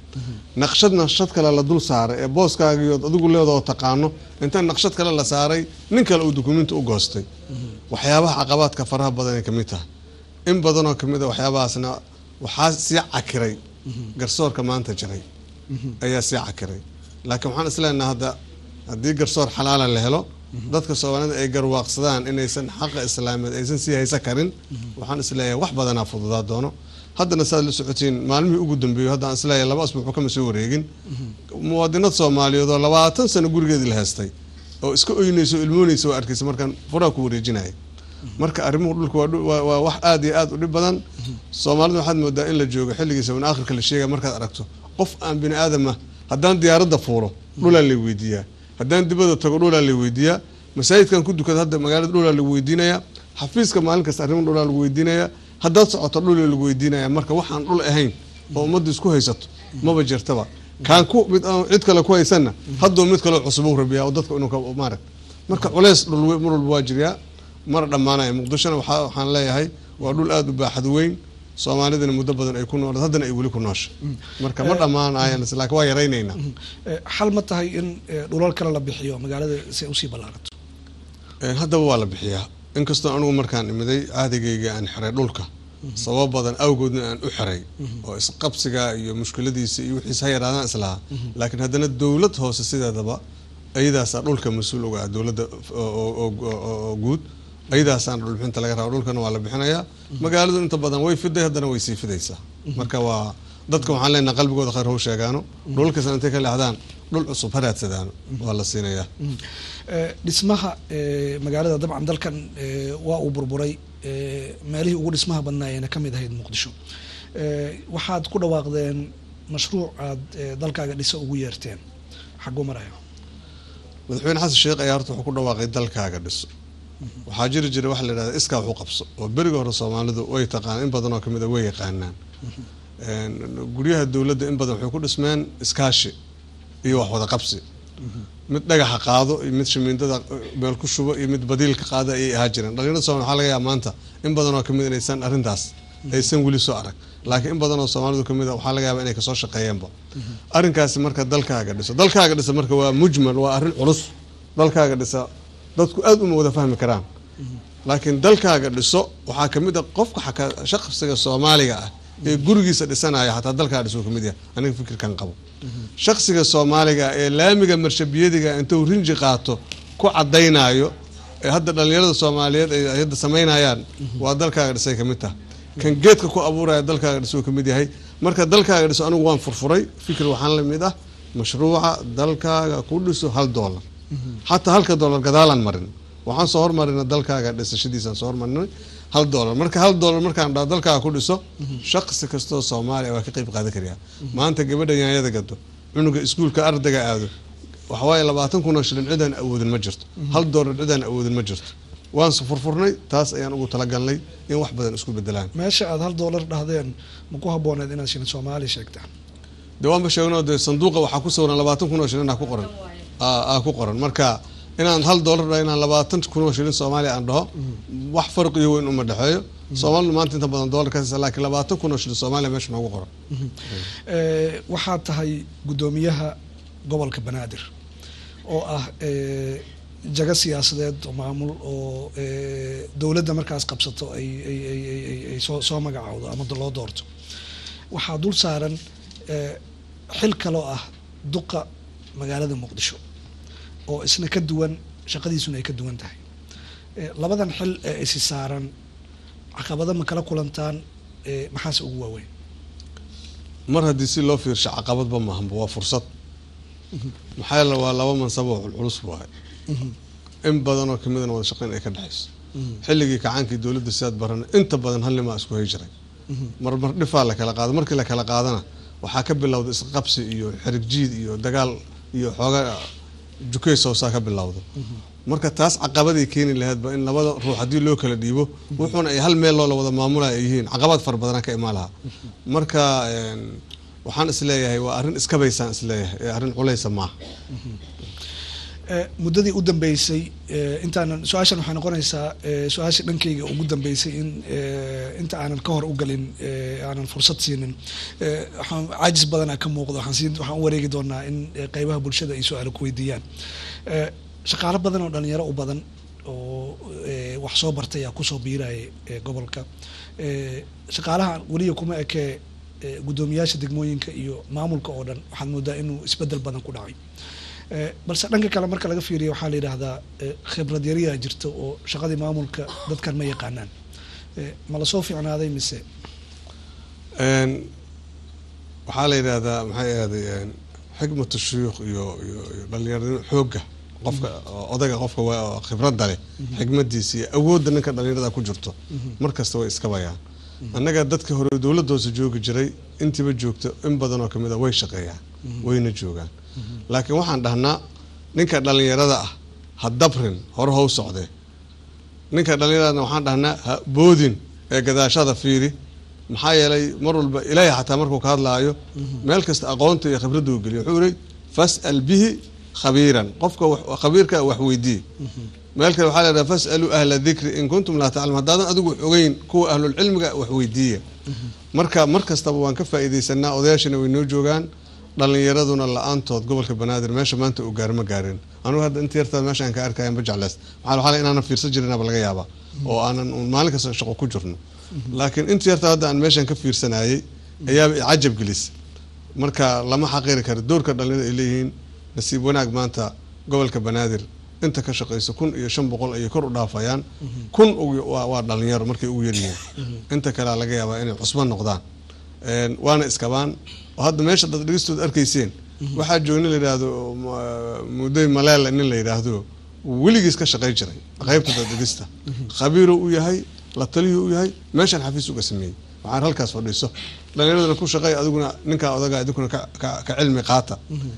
naqshad naqshad kale la dul saaray ee booskaagiyood adigu leedoo taqaano inta naqshad kale la saaray nin kale uu dukumiinti u goostay waxyaabaha caqabaadka faraha badan ay kamid tahay in badanoo kamid a waxyaabahaasna waxaa sii cakiray garsoorka maanta jiray ayaa sii cakiray laakiin waxaan isleenaha hadda haddii garsoor xalaala la helo dadka soomaalida ay garwaaqsadaan inaysan xaqa islaameed aysan sii haysan karin waxaan isleeyahay wax badanaa fududaa doono haddana saad la socotiin maalmihii ugu dambeeyo haddaan isleeyahay laba asbuuc kama soo wareegin muwaadinad soomaaliyeed oo labaatan sano gurigeedii la heystay oo iska oynaysa oo ilmoonaysa waa arkaysa markaan furaa ku wareejinaya marka arrimuhu dhulka waa dhu- waa- waa wax aada iyo aada u dhib badan soomaalida waxaad moodaa in la joogo xilligiisa in aakhirka la sheegaya markaad aragto qof aan bini aadama haddaan diyaaradda fuulo dhulaa lay weydiiyaa haddaan dibada tago dhulaa lay weydiiyaa masaajidkan ku dukada hadda magaalada dhulaa lagu weydiinayaa xafiiska maalin kasta arrimo dhulaa lagu weydiinayaa haddaad socoto dhulaa lagu weydiinaya marka waxaan dhul ahayn oo ummadda isku haysato maba jirtaba kaan ku mid aan cid kale ku haysanna hadduu mid kaleo cusub u rabiyaa oo dadka inuu ka maarag marka culeys dhul we- mar walba waa jiryaa mana dhammaanaya muqdishona waxaa waxaan leeyahay waa dhul aada u baaxad weyn soomaalidana muddo badan ay ku noolad haddana ay weli ku noosha marka ma dhammaanayan laakiin waa yaraynaynaa Eh, xal ma tahay in eh, dhulal kale la bixiyo magaalada si ay usii ballaarato Een, haddaba waa la bixiyaa inkastoo anigu markaan imiday caadigayga aan xiray dhulka sabab badan awgoodna aan u xiray oo isqabsiga iyo mushkiladiisa iyo wixiis ha yaraadaan islahaa laakiin haddana dowlad hoose sideedaba ayadaasaa dhulka mas-uul uga ah dowladda oo- oo- oo- oo- oo guud ayadaasaan dhulbixinta laga raba dhulkana waa la bixinayaa magaaladu inta badan way fiday haddana way sii fidaysaa marka waa dadka waxaan leenahay qalbigooda khayr hau sheegaano dhulkasna intay ka leexdaan dhul cusub ha raadsadaano waa la siinayaa Eh, dhismaha eh, magaalada dabcan dalkan eh, waa uu burburay eh, meelihii ugu dhismaha badnaayena ka mid ahayd muqdisho Eh, waxaad ku dhawaaqdeen mashruuc aad eh, dalkaaga dhisa ugu yeerteen xaguu maraya madaxweyne xasan sheekh ayaa horta wuxuu ku dhawaaqay dalkaaga dhiso waxaa jiri jiray waxa la yidhahda iskaa waxu qabso oo beriga hore soomaalidu way taqaan in badan oo kamid a way yaqaanaan Een, guryaha dowladda in badan waxay ku dhismeen iskaashi iyo wax wada qabsi mid dhagaxa qaado iyo mid shamiindada meel ku shubo iyo mid badiilka qaada ayay ahaa jireen dhalinyarada soomaali waxaa laga yaaba maanta in badan oo kamid inaysan arrintaas aysan weli soo arag laakiin in badan oo soomaalidu kamid a waxaa laga yaaba inay kasoo shaqeeyeenba arrinkaasi marka dalkaaga dhiso dalkaaga dhisa marka waa mujmal waa arrin culus dalkaaga dhisa dadku aad uma wada fahmi karaan laakiin dalkaaga dhiso waxaa kamid a qofka xaka- shaqsiga soomaaliga ah ee gurigiisa dhisanaya xataa dalkaa dhiso kamid yahay aniga fikirkan qabo shaqsiga soomaaliga ah ee laamiga marshabiyadiga intuu rinji qaato ku cadaynayo ee hadda dhalinyarada soomaaliyeed ay ay hadda samaynayaan waa dalkaaga dhisay kamid taha kan geedka ku abuuraya dalkaaga dhiso kamid yahay marka dalkaaga dhiso anigu waan furfuray fikir waxaan la mid ah mashruuca dalkaaga ku dhiso hal doolar xataa halka doolar gadaalaan marin waxaan soo hormarina dalkaaga dhisashadiisaan soo hormarinay hal doolar marka hal doolar markaan dhaho dalkaaga ku dhiso shaqsi kastoo soomaaliya waa ka qeyb qaadan kariyaa maanta gabadha yaanyada gado cunuga iskuulka ardayga aado waxawaaye labaatan kun oo shilin cidaan awoodin ma jirto hal doolar cidaan awoodin ma jirto waan se furfurnay taas ayaan ugu talagalnay in wax badan isku bedelaan meesha aad hal doolar dhahdeen ma ku habooneed inaad shilin soomaali sheegtaan de waanba sheegno dee sanduuqa waxaa ku sawiran labaatan kun oo shilin aa ku qoran aa aa ku qoran marka inaan hal doolar dhaho inaan labaatan kun oo shilin soomaaliya aan dhaho wax farqiyo weyn uma dhexeeyo soomaalidu maanta inta badan doolar ka siisa laakiin labaatan kun oo shilin soomaaliya meesha noogu qoran Eh, waxaad tahay guddoomiyaha gobolka banaadir oo ah eh, jago siyaasadeed oo maamul oo eh, dowladda markaas qabsato ay ay ay ay ay- ay soo soo magacaawdo ama loo doorto waxaa dul saaran eh, xil kaloo ah duqa magaalada muqdisho oo isna ka duwan shaqadiisuna ay ka duwan tahay Eh, labadan xil ee isi saaran caqabado ma kala kulantaan eh, maxaase ugu waaweyn mar haddii si loo fiirsho caqabadba maahanba waa fursad maxaa yeele waa laba mansabo oo culculus waaye in badan oo kamidana wada shaqeyn ay ka dhexayso xilligii kacaankii dowladda sidaad barana inta badan hal nimaa isku hay jiray mar mar dhifaa la kala qaado markii la kala qaadana waxaa ka bilowda isqabsi iyo xerig jiid iyo dagaal iyo xooga jukeys hoosaa ka bilowda marka taas caqabaday keeni lahaydba in labada ruux haddii loo kala dhiibo wuxuuna ay hal meel loola wada maamulaya ay yihiin caqabad fara badanaa ka imaan lahaa marka een, waxaan isleeyahay waa arrin iskabaysaan isleeyahay ee arrin culeysa maaha Eh, muddadii u dambeysay eh, intaanan su-aashan waxay noqonaysaa eh, su-aashii dhankayga ugu dambeysay in eh, inta aanan ka hor u galin eh, aanan fursad siinin Eh, waxaan caajis badanaa ka muuqdo waxaan siin waxaan u wareegi doonaa in eh, qeybaha bulshada ay su-aalo ku weydiiyaan Eh, shaqaalo badan oo dhalinyaro u badan oo eh, wax soo bartay aa kusoo biiraya eh, gobolka Eh, shaqaalaha weliya kuma ekee eh, guddoomiyaasha degmooyinka iyo maamulka oo dhan waxaad moodaa inuu isbedel badan ku dhacay Eh, balse dhanka kale marka laga fiiriyo waxaa la yidhaahdaa eh, khibrad yariyaa jirta oo shaqadii maamulka dadkan ma yaqaanaan Eh, ma lasoo fiicnaaday mise Een, waxaa la yidhaahdaa maxay ahaaday een, xikmatu shuyuukh iyo iyo iyo dhalinyaranimo xoogga qofka oo odayga qofka waa oo khibradda leh xikmadiisa iyo awoodda ninka dhalinyarada ku jirto mar kasta way iska bayaan annaga dadka hore dowladda hoose joogi jiray intiiba joogto in badan oo kamid a way shaqeeyaan wayna joogaan laakiin waxaan dhahnaa ninka dhalinyarada ah ha dabrin hore how socdee ninka dhallinyaradana waxaan dhahnaa ha boodin ee gadaashada fiiri maxaa yeelay mar walba ilaahay xataa markuu ka hadlaayo meel kasta aqoonta iyo khibradda uu geliyo wuxuu yihi fas'al bihi khabiiran qofka wax- khabiirka wax weydii meel kale waxaa la yidhaha fas'aluu ahla dikri in kuntum laa taclam haddaadan adigu wax ogeyn kuwa ahlulcilmiga wax weydiiya marka mar kastaba waan ka faa'iidaysanaa odayaashana way noo joogaan dhalinyaraduna la-aantood gobolka banaadir meesha maanta uu gaaro ma gaarin anugu hadda inta yartaa meeshaan ka arkaya ma jecleys maxaa waxaa la inaanan fiirsan jirinaba laga yaabaa oo aanan uun maalin kasta shaqo ku jirno laakiin inta yartaa hadda aan meeshaan ka fiirsanayay ayaaba i cajab gelis marka lama xaqiiri karo doorka dhalinyarada ay leeyihiin nasiib wanaag maanta gobolka banaadir inta ka shaqeyso kun iyo shan boqol ayay kor u dhaafayaan kun ugu- waa waa dhalinyaro markay ugu yaryihiin inta kalea laga yaabaa inay cusbo noqdaan Een, waana iskabaan oo hadda meesha dad dhegeystood arkayseen waxaa jooga nin la yidhaahdo ma- muday maleela nin la yidhaahdo weligiis ka shaqey jiray qeybta dad dhegista khabiiruu u yahay la taliyuu u yahay meeshaan xafiis uga sameeyey waxaan halkaas fadhiiso dhalinyaradana ku shaqey adiguna ninkaa odagaa idinkuna ka- ka ka cilmi qaata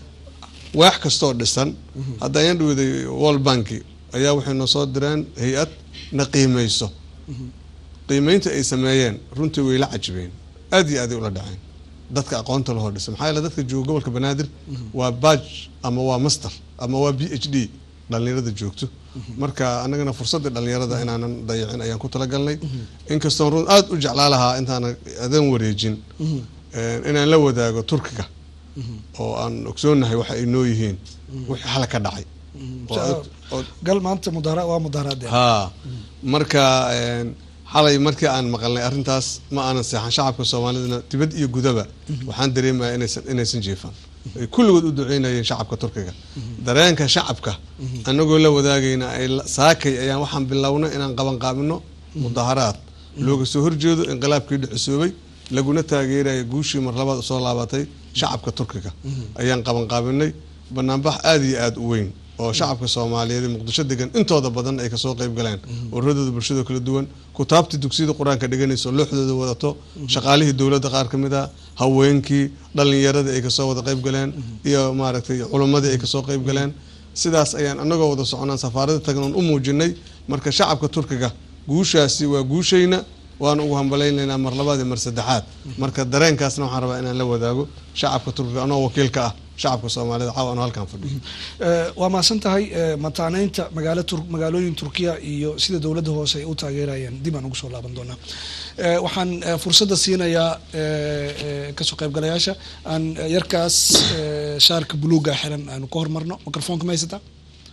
waax kastoo dhisan hadda ayaan dhaweyday world banki ayaa waxay noo soo direen hay-ad na qiimeyso qiimeynta ay sameeyeen runtii way la cajibeen aad iyo aaday ula dhaceen dadka aqoonta lahoo dhisa maxaa yeele dadka jooga gobolka banaadir waa baj ama waa master ama waa b h d dhalinyarada joogto marka anagana fursadda dhalinyarada inaanan dayacin ayaan ku talagalnay inkastoon run aada u jeclaa lahaa intaanan adan wareejin een, inaan la wadaago turkiga oo aan ogsoonahay waxa ay noo yihiin wixii xala ka dhacay oo aad- oo- gal maanta mudahara waa mudaharaadeen haa marka een, xalay markii aan maqalnay arrintaas ma aanan seexan shacabka soomaalidana dibad iyo gudaba waxaan dareemaya inaysan inaysan jiifan ay kulligood u duceynayeen shacabka turkiga dareenka shacabka anagoo la wadaagayna ay la- saakay ayaan waxaan bilownay inaan qabanqaabino mudaharaad looga soo horjeedo inqilaabkii dhicisoobay laguna taageeraya guushii mar labaad soo laabatay shacabka turkiga ayaan qabanqaabinay banaanbax aada iyo aada u weyn oo shacabka soomaaliyeed ee muqdisho degan intooda badan ay kasoo qayb galeen ururadooda bulshada kala duwan kutaabtii dugsiyada qur-aanka dhiganayso looxdooda wadato shaqaalihii dowladda qaar ka mid a haweenkii dhalinyaradii ay kasoo wada qayb galeen iyo maaragtay culimmadii ay kasoo qayb galeen sidaas ayaan anagoo wada soconaan safaarada tagnoon u muujinay marka shacabka turkiga guushaasi waa guushayna waana ugu hambalaynaynaa mar labaad iyo mar saddexaad marka dareenkaasna waxaan rabaa inaan la wadaago shacabka turkiga anoo wakiil ka ah shacabka soomaalida caawa anoo halkaan fadhiyo Eh, waa mahadsan tahay eh, mataaneynta magaalo tur magaalooyin turkiya iyo sida dowladda hoose ay u taageerayeen dib aan ugu soo laaban doonaa Eh, waxaan eh, fursadda siinayaa eh, eh, kasoo qaybgalayaasha aan eh, yarkaas eh, shaarka buluuga xiran aanu ka hormarno microfoonka ma haysataa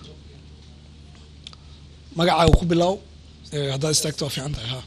magacaaga ku bilow eh, haddaad istaagto waa fiican tahay ha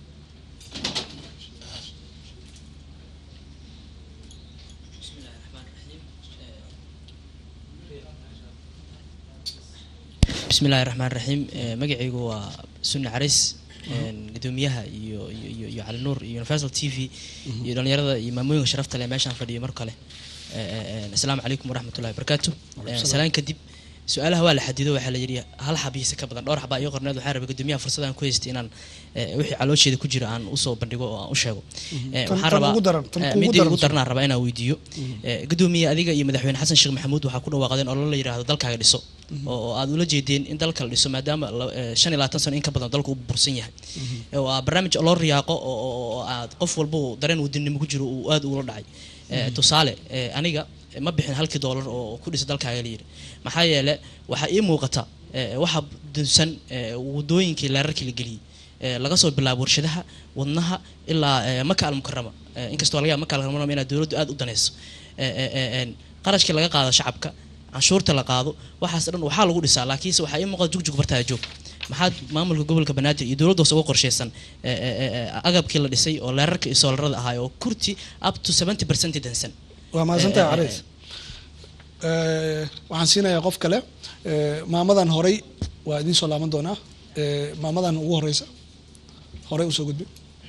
bismillahi raxmaan raxiim Eh, magacaygu waa sunni caris gudoomiyaha iyo iyo iyo iyo cali nuur iyo universal t v iyo dhalinyarada iyo maamooyinka sharafta leh meeshaan fadhiyo mar kale Eh, eh, eh, asalaamu calaykum waraxmatullahi wabarakaatu Eh, salaan kadib su-aalaha waa la xadido waxaa la yidhi hal xabiisa ka badan dhowr xabaa iyo qorneed waxaa rabay gudoomiyaha fursadaan ku haystay inaan eh, wixii caloosheeda ku jira aan usoo bandhigo oo aan u sheego Eh, Tan- waxaan tan rabaa ugu daran, tan eh, kuugu midii daran ugu soo. darnaan rabaa inaan weydiiyo Eh, gudoomiye adiga iyo madaxweyne xasan sheekh maxamuud waxaa ku dhawaaqdeen ololo la yidhaahdo dalkaaga dhiso oo oo aad ula jeedeen in dalka la dhiso maadaama la- eh, shan iyo labaatan sano in ka badan dalku u bursan yahay Eh, waa barnaamij loo riyaaqo oo oo- oo aad qof walba uu dareen wadannimo ku jiro uu aad ula dhacay Eh, tusaale eh, aniga ma bixin halkii doolar oo ku dhisa dalkaaga la yidhi maxaa yeele waxaa ii muuqata eh, waxa dunsan eh, wadooyinkii leerarkii la geliyey eh, laga soo bilaabo warshadaha wadnaha ilaa eh, maka almukarama Eh, inkastoo laga yaaba maka almukarama inaad dowladdu aad u danayso Eh, eh, eh, en, qarashkii laga qaado shacabka canshuurta la qaado waxaas dhan waxaa lagu dhisaa laakiinse waxaa ii muuqata jugjug bartaa joog maxaad maamulka gobolka banaadir iyo dowladda hoose uga qorshaysan eh, eh, eh, agabkii la dhisay oo leerarka iyo soolarada ahaa oo kurti up to 70 percent dansan waa mahadsantahay Eh, eh, carays Eh, waxaan siinayaa qof kale Eh, maamadan horey waa idiin soo laaban doonaa Eh, maamadan ugu horeysa horey usoo gudbi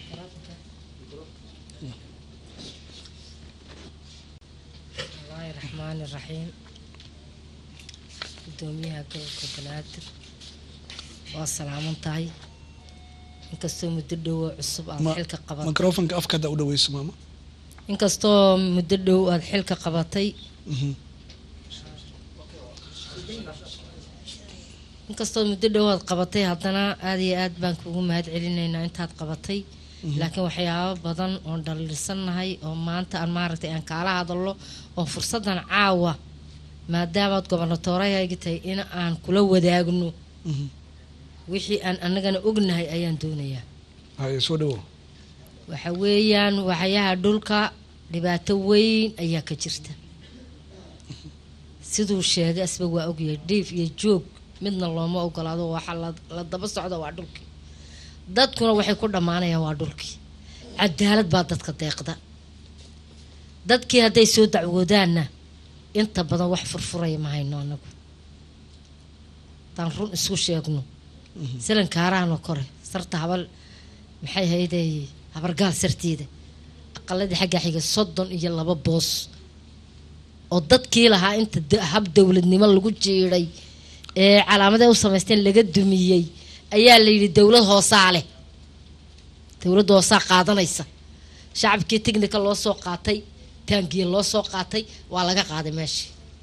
bismillaahi raxmaani raxiim gudoomiyaha gobolka banaadir waa salaaman tahay inkastoo muddo dhow oo cusub aad Ma- xilka qabatay microfonka afka hadda u dhaweyso maama inkastoo muddo dhow aad xilka qabatay Mhm. inkastoo muddo dhow aad qabatay haddana aada iyo aad baan kugu mahad celinaynaa intaad qabatay laakiin waxyaabo badan oon dhaliilsannahay oo maanta aan maaragtay aan kaala hadallo oo fursaddan caawa maadaamaad gobernatoorahaygi tahay in aan kula wadaagno Mhm. wixii aan annagana ognahay ayaan doonayaa haye soo dhawow waxa weeyaan waxyaha dhulka dhibaato weyn ayaa ka jirta siduu sheegay asba waa ogyahay dhiif iyo joog midna looma ogolaado waxa la la daba socda waa dhulkii dadkuna waxay ku dhammaanayaan waa dhulkii cadaalad baa dadka deeqda dadkii hadday soo dacwoodaanna inta badan wax furfuraya ma hayno anagu haddaan run isku sheegno silankaarahanoo kore sarta habal maxay hayday habargaal sarteeda aqaladii xagga xiga soddon iyo laba boos oo dadkii lahaa inta da- hab dowladnimo lagu jiiday ee calaamaday u samaysteen laga dumiyey ayaa la yidhi dowlad hoosaa leh dowladda hoosaa qaadanaysa shacabkii tignika loo soo qaatay taangiya loo soo qaatay waa laga qaaday meesha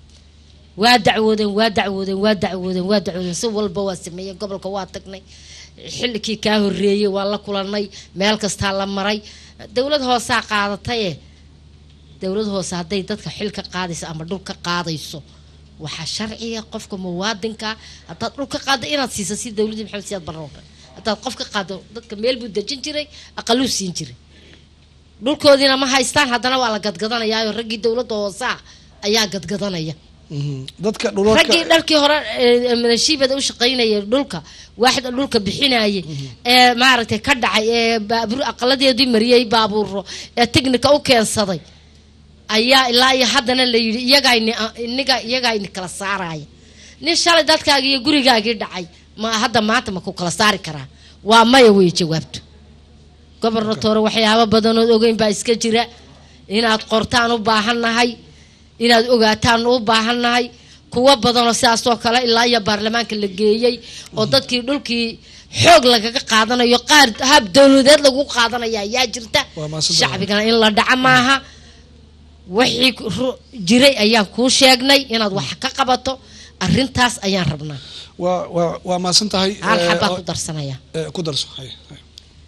waa dacwoodeen waa dacwoodeen waa dacwoodeen waa dacwoodeen si walba waa sameeyeen gobolka waa tagnay xillikii kaa horeeyey waa la kulanay meel kastaa la maray dowlad hoosaa qaadataye dowlad hoose hadday dadka xil ka qaadayso ama dhul ka qaadayso waxaa sharciga qofka muwaadinka haddaad dhul ka qaado inaad siiso si dowladii maxamed siyaad barre oo kale haddaad qof ka qaado dadka meel buu dejin jiray aqaluu siin jiray dhulkoodiina ma haystaan haddana waa la gadgadanayaayo raggii dowladda hoosaa ayaa gadgadanaya Mhm. dadka dhulalka raggii dharkii hore ee, manashiibada u shaqaynayay dhulka waaxda dhulka bixinayay ee maaragtay ka dhacay ee baabur aqaladeedii mariyey baabuuro ee tignika u keensaday ayaa ilaa iyo haddana la yidhi iyagayni iniga iyagayni kala saaraya nin shalay dadkaagii iyo gurigaagii dhacay ma hadda maanta ma ku kala saari karaa waa maya wey jawaabtu gobernatoore waxyaabo badanood ogeyn baa iska jira inaad qortaan u baahannahay inaad ogaataan u baahannahay kuwo badanoo sidaasoo kale ilaa iyo baarlamaanka la geeyey oo dadkii dhulkii xoog lagaga qaadanayo qaar hab dowladeed lagu qaadanaya ayaa jirta Waa mahadsantahay. shacbigana in la dhaca maaha wixii ru- jiray ayaan kuu sheegnay inaad wax ka qabato arintaas ayaan rabnaa waa waa waa mahadsan tahay hal Eh, xabaa oo- ku darsanaya eh, ku darso haye haye.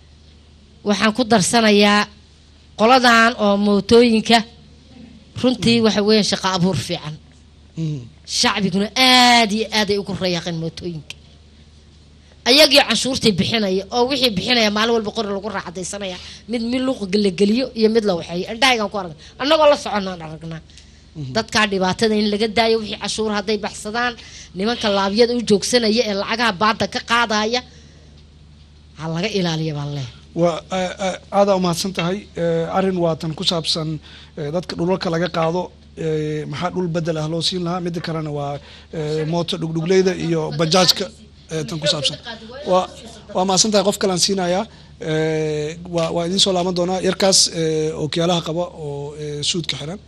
waxaan ku darsanayaa qoladan oo mootooyinka runtii waxa weeyaan shaqo abuur fiican Mhm. shacbiguna aada iyo aad ay ugu rayaaqeen mootooyinka ayagii canshuurtii bixinaya oo wixii bixinaya maalin walba qori lagu raaxadaysanaya mid mid luuqa la geliyo iyo mid la waxeeyo indhahaygaan ku aragna annagoo la soconaan aragnaa dadkaa dhibaatada in laga daayo wixii cashuur hadday baxsadaan nimanka laabyada u joogsanaya ee lacagaha baada ka qaadaya ha laga ilaaliya baan leehay waa eh, eh, aadaa umahadsan tahay Eh, arrin waatan ku saabsan eh, dadka dhulalka laga qaado eh, maxaa dhul bedel ah loo siin lahaa midda kalena waa eh, mooto dhugdhugleyda iyo bajaajka eh, tan ku saabsan waa waa mahadsan tahay qof kalaan siinayaa Eh, waa waa idiin soo laaban doonaa yarkaas eh, ookiyaalaha qaba oo eh, suudka xiran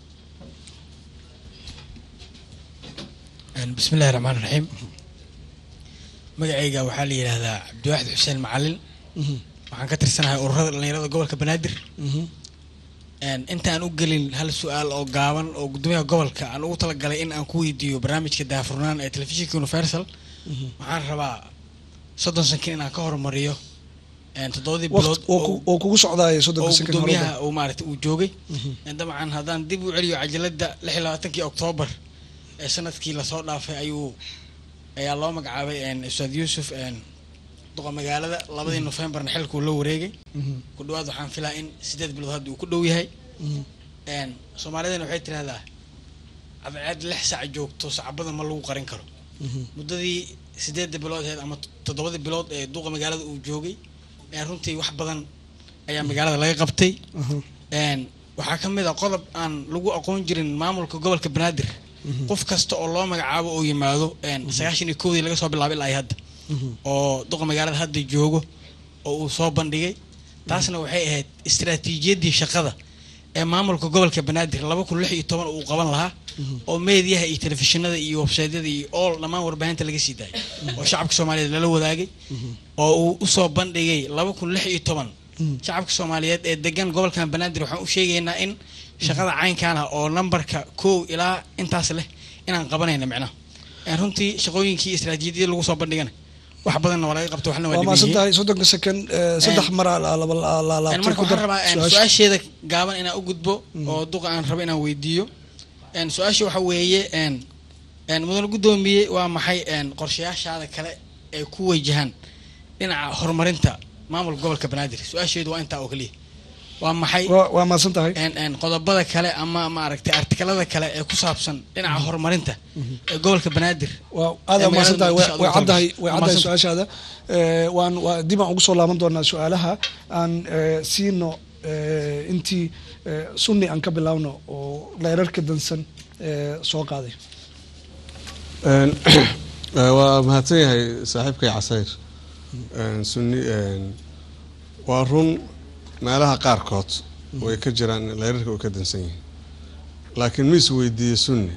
بسم الله الرحمن الرحيم magacayga waxaa la yidhaahdaa cabdiwaaxid xuseen macalin waxaan ka tirsanahay ururada dhalinyarada gobolka banaadir intaan u gelin hal su-aal oo gaaban oo gudoomiyaha gobolka aan ugu talagalay in aan ku weydiiyo barnaamijka daafurnaan ee telefishinka universal waxaan rabaa soddon sankin inaan ka horumariyo een, toddobadii Waqt- bilood oo ku- oo kugu socdaaya oo soddonka second gudoomiyaha uu maaragtay uu joogay Een, dabcan haddaan dib u celiyo cajalada lix iyo labaatankii oktoobar ee sanadkii lasoo dhaafay ayuu ayaa loo magacaabay een, ustaad yuusuf een, duqa magaalada labadii nofembarna xilkuu la wareegay ku dhawaad waxaan filaa in sideed bilood hadda uu ku dhow yahay Een, soomaalidana waxay tirahdaa cadceed lix sac joogto sacbada ma lagu qarin karo muddadii sideedda bilood ahayd ama toddobadii bilood ee duqa magaalada uu joogay ee runtii wax badan ayaa magaalada laga qabtay Een, waxaa ka mid a qodob aan lagu aqoon jirin maamulka gobolka banaadir qof kasta oo loo magacaabo oo yimaado een, sagaashan iyo kowdii laga soo bilaabay ilaa iyo hadda oo duqa magaalada hadda joogo oo uu soo bandhigay taasna waxay ahayd istiraatiijiyaddii shaqada ee maamulka gobolka banaadir laba kun lix iyo toban uu qaban lahaa oo meediyaha iyo telefishinada iyo websaydyada iyo all dhammaan warbaahinta laga sii daayay oo shacabka soomaaliyeed lala wadaagay oo uu usoo bandhigay laba kun lix iyo toban shacabka soomaaliyeed ee degan gobolkan banaadir waxaan u sheegaynaa in shaqada caynkan ah oo nambarka kow ilaa intaas leh inaan qabanayna micnaha Een, runtii shaqooyinkii istiraatiijiyadii lagu soo bandhigana wax badanna waa laga qabta waxna waa waa dhiman maasan yihiin. tahay soddonka second eh, saddex Een, mar aa la- la- la- la- Een, laabtay marka ku waxaan dar rabaa een, su-aasha. su-aasheeda gaaban inaan u gudbo oo duqa aan rabo inaan weydiiyo Een, su-aasha waxa weeye een, een, mudane guddoomiye waa maxay een, qorshayaashaada kale ee ku wajahan dhinaca horumarinta maamulka gobolka banaadir su-aasheedu waa intaa oo keliya waa maxay Waa- waa maasan tahay een, een, qodobada kale ama maaragtay artikalada kale ee ku saabsan dhinaca horumarinta ee gobolka banaadir waa aad aa mahadsan tahay way way caddahay way caddahay Mahadsan. su-aashaada Eh, waan waa dib aan ugu soo laaban doonaa su-aalaha aan eh, siino eh, intii eh, sunni aan ka bilaawno oo leerarka dansan eh, soo qaaday Een, eh, waa mahadsan yahay saaxiibkay casayr Een, sunni een, waa run meelaha qaarkood way ka jiraan leerarka way ka dansan yihiin laakiin ma is weydiiye sunni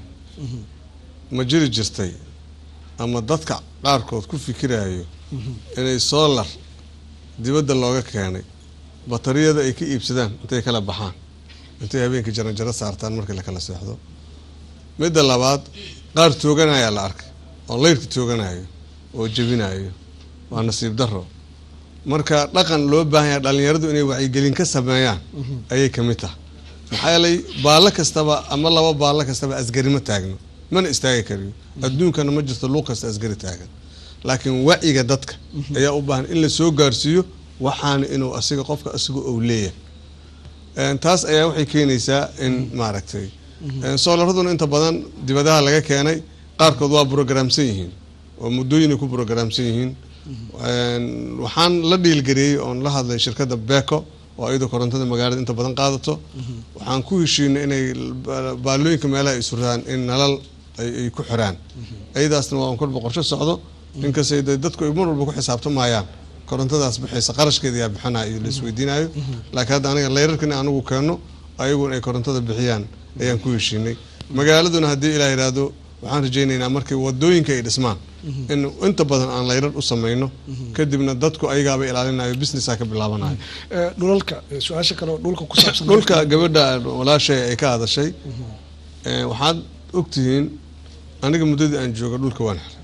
ma jiri jirtay ama dadka qaarkood ku fikirayo inay solar dibadda looga keenay batariyada ay ka iibsadaan intay kala baxaan intay habeenkii jaranjaro saartaan markii la kala seexdo midda labaad qaar tooganaya la arkay oo leyrka tooganayo oo jebinayo waa nasiib daro marka dhaqan loo baahan yahay dhalinyaradu inay wacyigelin ka sameeyaan ayay ka mid tahay maxaa yeelay baallo kastaba ama laba baallo kastaba asgari ma taagno mana istaagi kariyo adduunkana ma jirto luuq kasta asgari taagan laakiin wacyiga dadka ayaa u baahan in la soo gaarsiiyo waxaana inuu asiga qofka asiga ou leeyahay Een, taas ayaa waxay keenaysaa in maaragtay een, soolaraduna inta badan dibadaha laga keenay qaarkood waa brograamsan yihiin oo muddooyinay ku brograamsan yihiin Een, waxaan la dhiilgariyey oon la hadlay shirkadda beko oo iyadoo korontada magaalada inta badan qaadato waxaan ku heshiinay inay ba- baalooyinka meelaha ay suraan in nalal ay ay ku xiraan iyadaasna waa un kolba qorshe socdo inkastay dee dadku ay mar walba ku xisaabtamayaan korontadaas bixaysa qarashkeeda yaa bixinaya iyo laisweydiinayo laakiin hadda aniga leyrarka in anugu keeno ayaguna ay korontada bixiyaan ayaan ku heshiinay magaaladuna haddii ilaa yidhaahdo waxaan rajaynaynaa markii wadooyinka ay dhismaan in inta badan aan leyrar u samayno kadibna dadku ayagaaba ilaalinayo businessaa ka bilaabanayo Eh, dhulalka eh, su-aasha kale oo dhulka ku saabsan dhulka gabadha walaashay ay ka hadashay eh, waxaad ogtihiin aniga muddadii aan jooga dhulka waan xiray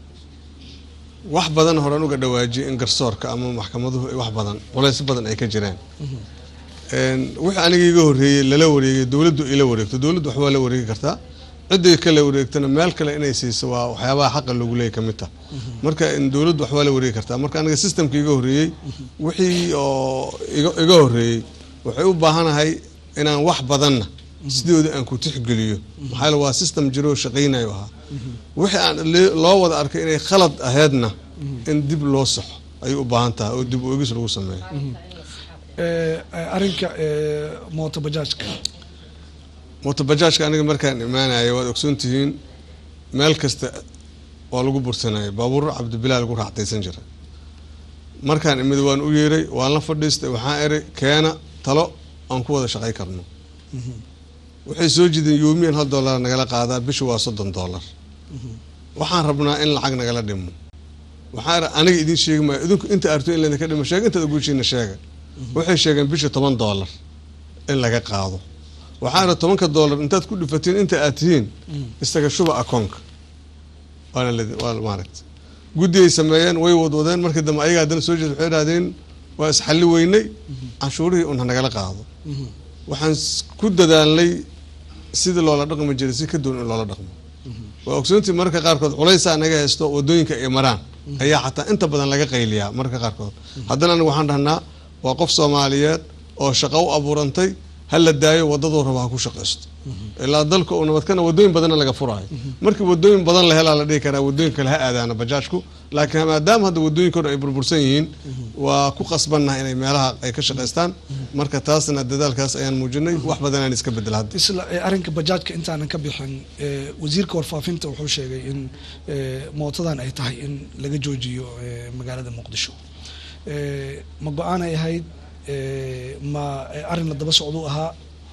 wax badan horan uga dhawaajiyay in garsoorka ama maxkamaduhu ay wax badan culays badan ay ka jiraan Een, wixii aniga iga horreeyey lala wareegay dowladdu ila wareegto dowladdu wax waa la wareegi kartaa ciddii kala wareegtana meel kale inay siiso waa waxyaabaha xaqa loogu leeyahy ka mid tah marka in dowladdu wax waa la wareegi kartaa marka aniga systemka iga horreeyey wixii oo iga iga horreeyey waxay u baahanahay inaan wax badanna sidooda aan ku tixgeliyo maxaa yeele waa system jiroo shaqaynayo ahaa wixii aan le- loo wada arkay inay khalad aheedna in dib loo saxo ayay u baahan tahay oo dib u egis lagu sameeyo Eh, eh, arrinka eh, mooto bajaajka mootobajaajka aniga markaan imaanaya waad ogsoon tihiin meel kasta waa lagu bursanaya baabuur cabdibilaa lagu raaxtaysan jiray markaan imid waan u yeeray waan la fadhiistay waxaan eray keena talo aan ku wada shaqay karno waxay soo jideen yoomiyan hal dollar nagala qaadaa bishu waa soddon dollar waxaan rabnaa in lacag nagala dhimo waxaan eray aniga idiin sheegi maayo idinku inta arto in laydinka dhimo sheega intaad ogushiina sheega waxay sheegeen bisha toban dollar in laga qaado waxaa ira tobanka dollar intaad ku dhifatiin inta aad tihiin isaga shuba akoonka waana la waa maaragta guddi ay sameeyeen way wadwadeen markii dambe ayaga haddana soo jeed waxay idhahdeen waa isxalli weynay canshuurihii un hanagala qaado waxaan s- ku dadaalnay sidii loola dhaqmi jiray si ka duwan in loola dhaqmo waa ogsoontii mararka qaarkood culaysaa naga haysto wadooyinka ay maraan ayaa xataa inta badan laga qayliyaa mararka qaarkood haddana anigu waxaan dhahnaa waa qof soomaaliyeed oo shaqo u abuurantay ha la daayo wadaduu raba ha ku shaqaysto ilaa dalka uu nabadkana wadooyin badanna laga furaayo markii wadooyin badan la helaa la dhihi karaa wadooyin kale ha aadaana bajaajku laakiin maadaama hadda wadooyinkooda ay burbursan yihiin waa ku qasbannaha inay meelaha ay ka shaqaystaan marka taasna dadaalkaas ayaan muujinay wax badanaan iska bedel hadda isla eh, arrinka bajaajka intaanan ka bixin eh, wasiirka warfaafinta wuxuu sheegay in eh, mootadan ay tahay in laga joojiyo eh, magaalada muqdisho Eh, ma go-aan ay ahayd eh, ma eh, arrin la daba socduu ahaa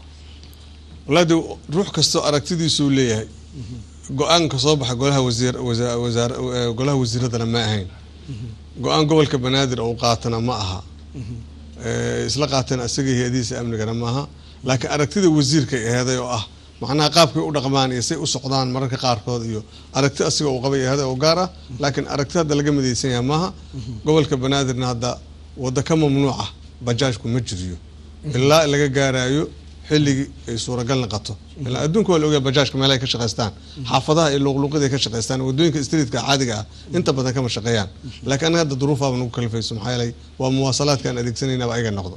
walaadi ruux kastoo aragtidiisuu leeyahay go-aanka soo baxa golaha wasiir wasa- wasaar eh, golaha wasiiradana ma ahayn go-aan gobolka banaadir oo qaatana ma aha Eh, isla qaateen asaga hay-adihiisa amnigana maaha laakiin aragtida wasiirkay aheeday oo ah macnaha qaabkay u dhaqmaan iyo say u socdaan mararka qaarkood iyo aragti asiga uu qabay aheeday oo gaar ah laakiin aragti hadda laga midaysan yahay maaha gobolka banaadirna hadda wadda ka mamnuuca bajaajku ma jiriyo ilaa laga gaarayo xilligii ay suuragal noqoto ilaa adduunka waa la ogaa bajaajka meelaha ay ka shaqaystaan xaafadaha iyo luuqluuqada ay ka shaqaystaan wadooyinka streetka caadiga ah inta badan kama shaqeeyaan laakiin anaga hadda duruufaaba nagu kalifayso maxaa yeelay waa muwaasalaadka aan adeegsanaynaba ayaga noqdo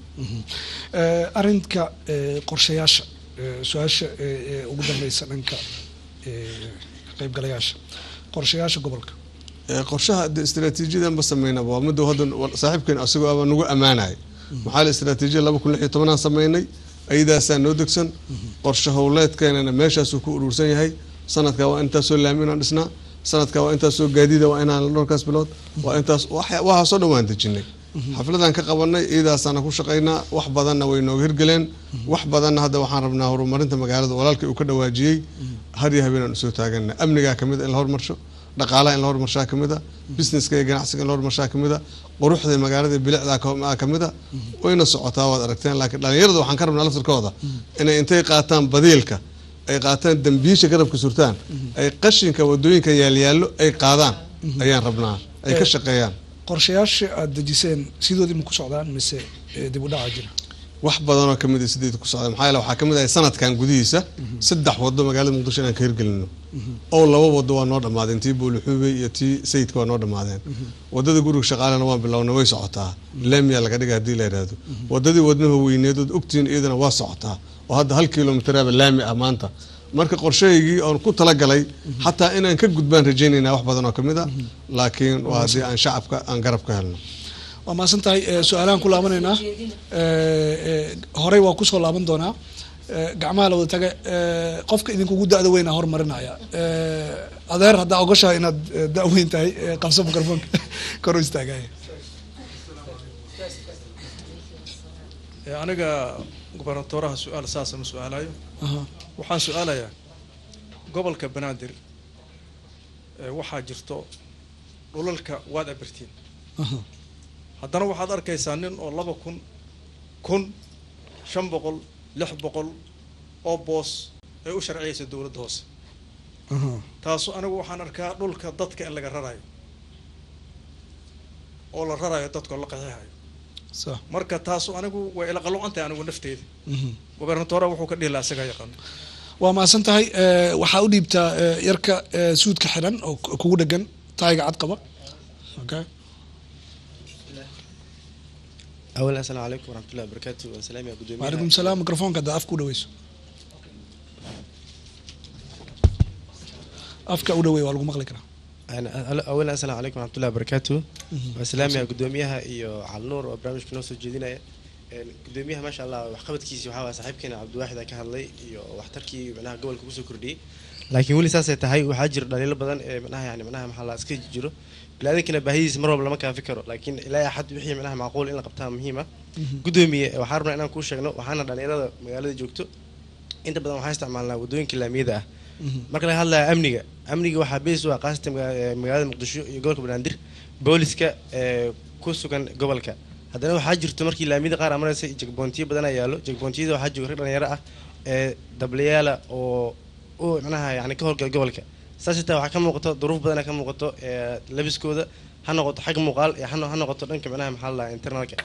Eh, arrinka eh, qorshayaasha eh, su-aasha eh, eh, ugu dambeysa dhanka eh, ka qaybgalayaasha qorshayaasha gobolka Ee, qorshaha de istaraatiijiyadan ba sameynaba waa midda hadda wa- saaxiibkeen asagoo aba nagu ammaanaya maxaa la istaraatiijiyada laba kun lix iyo tobanaan sameynay ayadaasaa noo degsan qorshe howleedkeenana meeshaasuu ku urursan yahay sanadkaa waa intaasoo laami inaan dhisnaa sanadkaa waa intaasoo gaadiida waa inaan dhowrkaas bilood waa intaas waxa- waxaasoo dhan waan dejinay xafladan ka qabanay iyadaasaana ku shaqaynaa wax badanna way nooga hirgeleen wax badanna hadda waxaan rabnaa horumarinta magaalada walaalkii uu ka dhawaajiyey har iyo habeenaan usoo taagana amnigaa kamid a in la horumarsho dhaqaalaha in la horumarshaa kamid a businesska iyo ganacsiga in la horumarshaa kamid a quruxda magaalada iyo bilicdaa ka- kamid a wayna socotaa waad aragteen laakiin dhalinyarada waxaan ka rabnaa laftirkooda inay intay qaataan badiilka ay qaataan dambiisha garabka surtaan ay qashinka wadooyinka yaalyaallo ay qaadaan ayaan rabnaa ay ka shaqeeyaan qorshayaasha aada dejiseen sidoodii ma ku socdaan mise eh, dib u dhaca jira wax badanoo kamid a sideed ku socda maxaa yeele waxaa kamid ahay sanadkan gudihiisa saddex wado magaalada muqdisho inaan ka hirgelino oo laba wado waa noo dhammaadeen tii boolixuubey iyo tii sayidka waa noo dhammaadeen wadada guriga shaqaalena waan bilowna way socotaa laamiyaa laga dhiga hadii la yidhaahdo wadadii wadnaha weyneed ood ogtihiin iyadana waa socotaa oo hadda hal kilomiteraaba laami ah maanta marka qorshahaygii oon ku talagalay xataa inaan ka gudbaan rajaynaynaa wax badan oo kamid a laakiin waa haddii aan shacabka aan garab ka helno waa mahadsan tahay eh, su-aalahan ku laabanaynaa Eh, eh, horey waa kusoo laaban doonaa Eh, gacmaha la wada taga eh, qofka idinkugu da-da weynaa hormarinaya Eh, adeer haddaa ogoshahay inaad eh, da- weyn tahay eh, qabso microfonka kor u istaagaya Ee, aniga gobernatoraha su-aal saasa ma su-aalayo Aha. waxaan su-aalayaa gobolka banaadir ee, waxaa jirto dhulalka waad abirtiin Aha. haddana waxaad arkaysaa nin oo laba kun kun shan boqol lix boqol oo boos ay u sharciyaysa dowladda hoose Aha. taasu anigu waxaan arkaa dhulka dadka in laga rarayo oo la rarayo dadka oo la qaxeexayo Sax. marka taasu anigu way ila qaloocantahay anigu nafteyda Mhm. gobernatoraha wuxuu ka dhihi lahaa isagaa yaqaano waa mahadsan tahay Eh, waxaa u dhiibtaa eh, yarka eh, suudka xiran oo ku- kugu dhegan taayiga cad qaba okay أولا السلام عليكم ورحمة الله وبركاته والسلام يا قدومي وعليكم السلام ميكروفونka haddaa afka u dhaweyso afka u dhaweey waa lagu maqli karaa أنا أولا السلام عليكم ورحمة الله وبركاته والسلام يا قدوميها إيو على النور وبرامج كنوسو جدينا قدوميها ما شاء الله وحقبت كيسي وحاوا صاحبكنا عبد الواحد كان لي إيو وحتركي معناها قبل كوسو كردي laakiin weli saasay tahay waxaa jira dhaliilo badan ee manaha yani manaha maxaa la iska jiro biniaadankana baahidiisa mar walba lama kaafi karo laakiin ilaa axad wixii manaha macquul in la qabtaa muhiima gudoomiye waxaa rabnaa inaan kuu sheegno waxaana dhalinyarada magaalada joogto inta badan waxaa isticmaalnaa wadooyinka laamiyada ah marka laga hadlaya amniga amniga waxaa bees u ah qaasatan maga- ee magaalada muqdisho iyo gobolka banaadir booliska ee ku sugan gobolka haddana waxaa jirto markii laamiyada qaar amaraysa jegboontiyo badan ayaa yaalo jegbontiyada waxaa jooga rag dhalinyaro ah ee dablayaala oo u manaha yani ka howlgala gobolka saas xitaa waxaa ka muuqato duruuf badana ka muuqato ee labiskooda ha noqoto xag muuqaal iyo ha no- ha noqoto dhanka manaha maxaa la internalka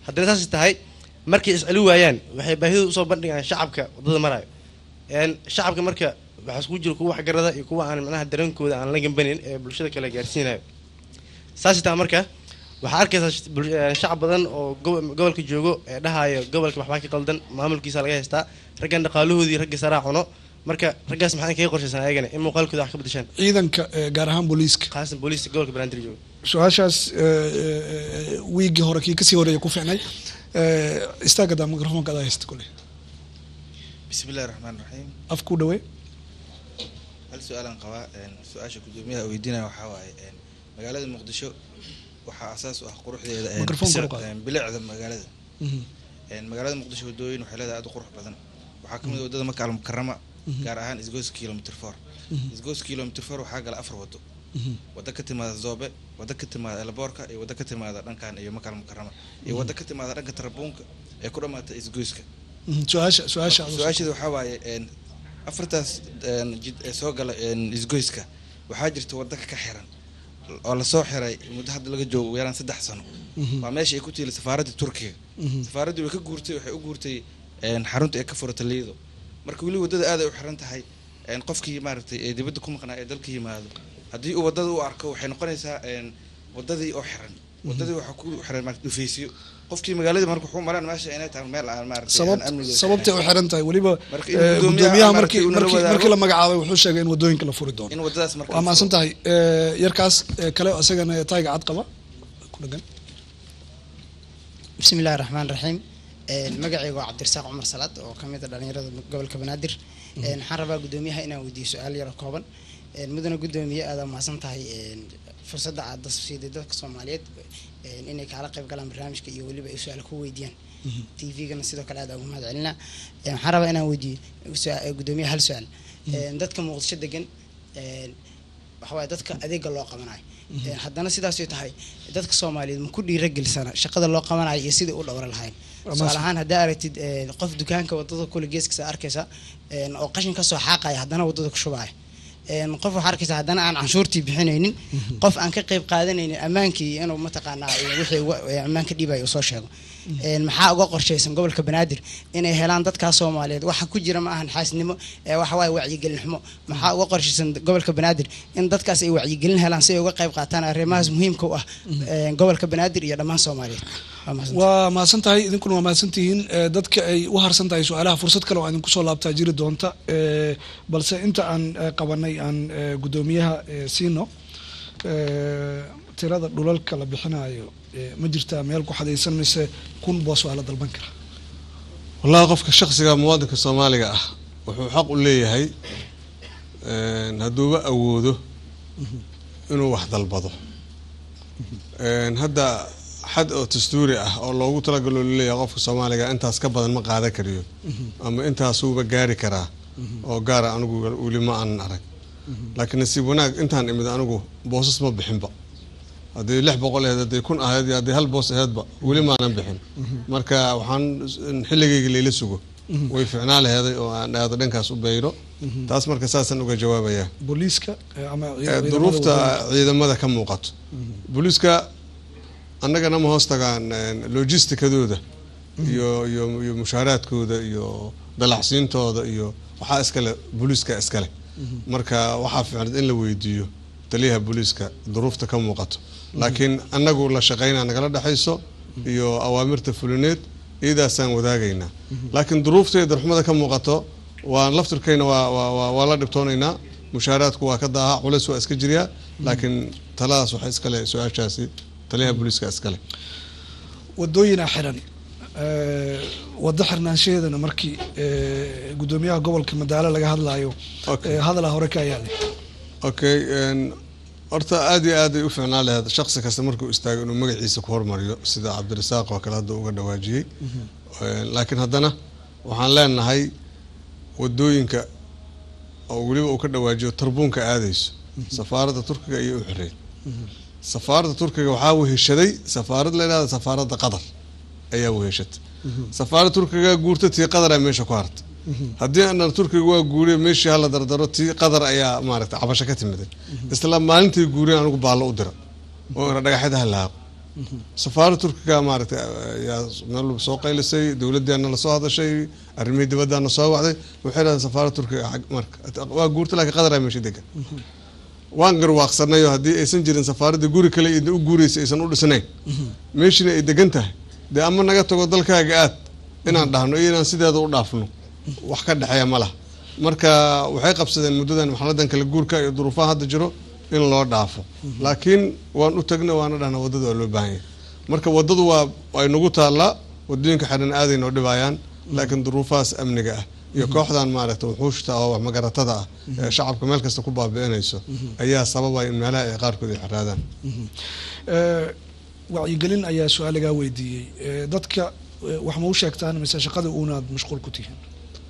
haddana saas tahay markay isceli waayaan waxay baahida usoo bandhigaan shacabka wadada maraayo een shacabka marka waxaa iskugu jira kuwa waxgarada iyo kuwa aan macnaha dareenkooda aan la gambanin ee bulshada kale gaarsiinayo saas taa marka waxaa arkaysaa sh- bul- eh, shacab badan oo gobo- gobolka joogo ee dhahayo gobolka waxbaa ka qaldan maamulkiisa laga haystaa raggan dhaqaalahoodii ragga saraa cuno marka raggaas maxaa kaga qorshaysan ayagana in muuqaalkooda wax ka bedeshaan ciidanka eh, gaar ahaan booliiska khaasan booliiska gobolka banaadir joogo su-aashaas eh, eh, wiigii hore kii kasii horeeya ku fiicnay Eh, istaagada mikrofoonka adaa haysta kule بسم الله الرحمن الرحيم af ku dhawee hal su-aalan qabaa een, su-aasha gudoomiyaha weydiinaya waxaa waaye een, magaalada muqdisho waxaa asaas u ah quruxdeeda een, Microphone bisa- kor u qaad. een, bilicda magaalada Mhm. Een, magaalada muqdisho wadooyin waxay leedahay aad u qurux badan waxaa kamid ah wadada maka almukarama Mhm. gaar ahaan isgoos kilomitr four Mhm. isgoos kilomitr four waxaa gala afar wado Mhm. wada ka timaada zoobe wada ka timaada elboorka iyo wada ka timaada dhankan iyo maka almukarama iyo Mhm. wada ka timaada dhanka tarabuunka ee ku dhamaata isgoyska Mhm, su-aasha su-aasha aad u- su-aasheeda waxaa waaye een, afartaas een, jid ee soo gala een, isgoyska waxaa jirta wadda ka xiran oo lasoo xiray muddo hadda laga joogo ugu yaraan saddex sano Mhm. waa meesha ay ku tiili safaaradda turkiga Mhm. safaaraddii way ka guurtay waxay u guurtay een, xarunta ee ka furata liido marka weli waddada aad ay u xiran tahay een, qofkii maaragtay ee dibadda ku maqnaa ee dalka yimaado haddii uu waddada u arko waxay noqonaysaa een, waddadii oo xiran waddadii waxaa ku xiran maarata dhufeysyo qofkii magaaladii marka wuxuu malaan meesha inay tahay meel aan maaragtay aan sabab amnigeeda sababtay u xiran tahay weliba Marka in eh, gudoomiyaha gudoomiyaha maaragtay markii uu nala markii wadaago- markii la magacaabay wuxuu sheegay in wadooyinka la furi doono in waddadaas marka waa la mahadsan furo. tahay Eh, yarkaas eh, kale oo isagana tayga cad qaba ku dhagan بسم الله الرحمن الرحيم magacayga waa cabdirasaaq cumar salaad oo ka mid a dhalinyarada gobolka banaadir waxaan rabaa gudoomiyaha inaan weydiiyo su-aal yaro kooban mudana gudoomiye aada mahadsan tahay fursadda aad siiday dadka soomaaliyeed inay kaala qayb galaan barnaamijka iyo weliba ay su-aal ku weydiiyaan t v-gana sidoo kale aad ugu mahad celinaa waxaan rabaa inaan weydiiyo su- gudoomiyaha hal su-aal dadka muqdisho degan waxawaaye dadka adeega loo qabanayo haddana sidaasay tahay dadka soomaaliyeed ma ku dhiiragelisana shaqada loo qabanayo iyo sidai u dhowra lahayn tusaale ahaan haddaa aragtid eh, qof dukaanka wadada kule geeskiisa arkaysa eh, oo qashin kasoo xaaqaya haddana wadada ku shubaya Eh, qof waxaa arkaysa haddana aan canshuurtii bixinaynin qof aan ka qayb qaadanaynin ammaankii inuu mataqaanaa eh, wixii uga- eh, ammaanka dhibaya uu soo sheego Eh, maxaa uga qorshaysan gobolka banaadir inay helaan dadkaa soomaaliyeed waxa ku jira ma ahan xaasnimo ee waxa waaye wacyigelin xumo maxaa uga qorshaysan gobolka banaadir in dadkaas ay wacyigelin helaan si ay uga qayb qaataan arrimahaas muhiimka u ah eh, gobolka banaadir iyo dhammaan soomaaliyeed Waa mahadsantahay. waa mahadsan tahay idinkuna waa mahadsan tihiin Eh, dadka ay u harsan tahay su-aalaha fursad kale oo idinku soo laabtaa jiri doonta Eh, balse inta aan eh, qabanay aan eh, gudoomiyaha eh, siino Eh, tirada dhulalka la bixinayo eh, ma jirtaa meel ku xadaysan mise kun boos waa la dalban karaa wallahi qofka shakhsiga muwaadinka soomaaliga ah wuxuu xaq u leeyahay een, hadduuba awoodo inuu wax dalbado Een, hadda xad oo dastuuri ah oo loogu talagalo laleeyahay qofka soomaaliga intaas ka badan ma qaadan kariyo ama intaasuuba gaari karaa oo gaara anigu weli ma aanan arag laakiin nasiib wanaag intaan imid anigu boosas ma bixinba haddii lix boqol aheyd haddii kun aheyd iyo haddii hal boos aheydba weli maanan bixin marka waxaan in xilligayga layla sugo way ficnaa laheeday oo aan aado dhankaas u bayro taas marka saasaan uga jawaabayaa booliiska eh, ama Eh, ciidamada duruufta wadooyinka. ciidamada ka muuqato booliiska annagana ma hoos tagaan een, logistikadooda iyo iyo iyo mushaaraadkooda iyo dalacsiintooda iyo waxaa iskale booliiska iskale marka waxaa fiicnad in la weydiiyo taliyaha booliiska duruufta ka muuqato laakiin annagu la shaqaynaa nagala dhexayso iyo awaamirta fulineed iyadaasaan wadaagaynaa laakiin duruufta iyo darxumada ka muuqato waan laftirkayna waa waa waa- waa la dhibtoonaynaa mushaaraadku waa ka daaha culays waa iska jiryaa laakiin taladaas waxaa iskale su-aashaasi taliyaha booliiska iskale wadooyina xiran Eh, wado xirnaanshaheedana markii eh, gudoomiyaha gobolka madaalo laga hadlayo eh, hadalaa hore ka yaali okay een, horta aad iyo aad ay u fiicnaan lahayd shaksi kasta markuu istaago inuu magaciisa ku hormariyo sida cabdirasaaq oo kale hadda uga dhawaajiyey Een, laakiin haddana waxaan leenahay wadooyinka oo weliba uu ka dhawaajiyo tarbuunka aadayso safaaradda turkiga iyo u xireey safaaradda turkiga waxaa weheshaday safaarad la yidhahda safaaradda qatar ayaa weheshatay safaaradda turkiga guurta tii qadaraa meesha ku harta haddii aanan turkiga waa guuriye meeshii hala dardaro tii qadar ayaa maaragtay cabasho ka timiday isla maalintii guuriye anigu baallo u dira oo ina dhagaxyada halaaqo safaaradda turkiga maaragtay ayaa meel soo qaylisay dowladdeena lasoo hadashay arrimihii dibaddaana soo wacday waxay dhahdeen safaaradda turkiga xag- marka waa guurta laakiin qadaraa meesha degan waan garwaaqsanayo haddii aysan jirin safaaradda guri kale idin u guuraysa aysan u dhisnayn meeshina ay degan tahay dee ama naga tago dalkaaga aad inaan dhahno iyo inaan sideeda u dhaafno wax ka dhexeeya ma laha marka waxay qabsadeen muddadan maxaladan kala guurka iyo duruufaha hadda jiro in loo dhaafo laakiin waan u tagna waana dhahna waddada waa loo baahan yahay marka waddadu waa ay nagu taallaa waddooyinka xidhan aaday noo dhibayaan laakiin duruufahaas amniga ah iyo kooxdan maaragta wuxuushta oo wax magaratada ah ee shacabka meel kasta ku baabi'inayso ayaa sababaya in meelaha ay qaarkood ay xiraadaan Eh, wacyigelin ayaa su-aal lagaa weydiiyey Eh, dadka eh, wax ma u sheegtaan mise shaqada uunaad mashquul ku tihiin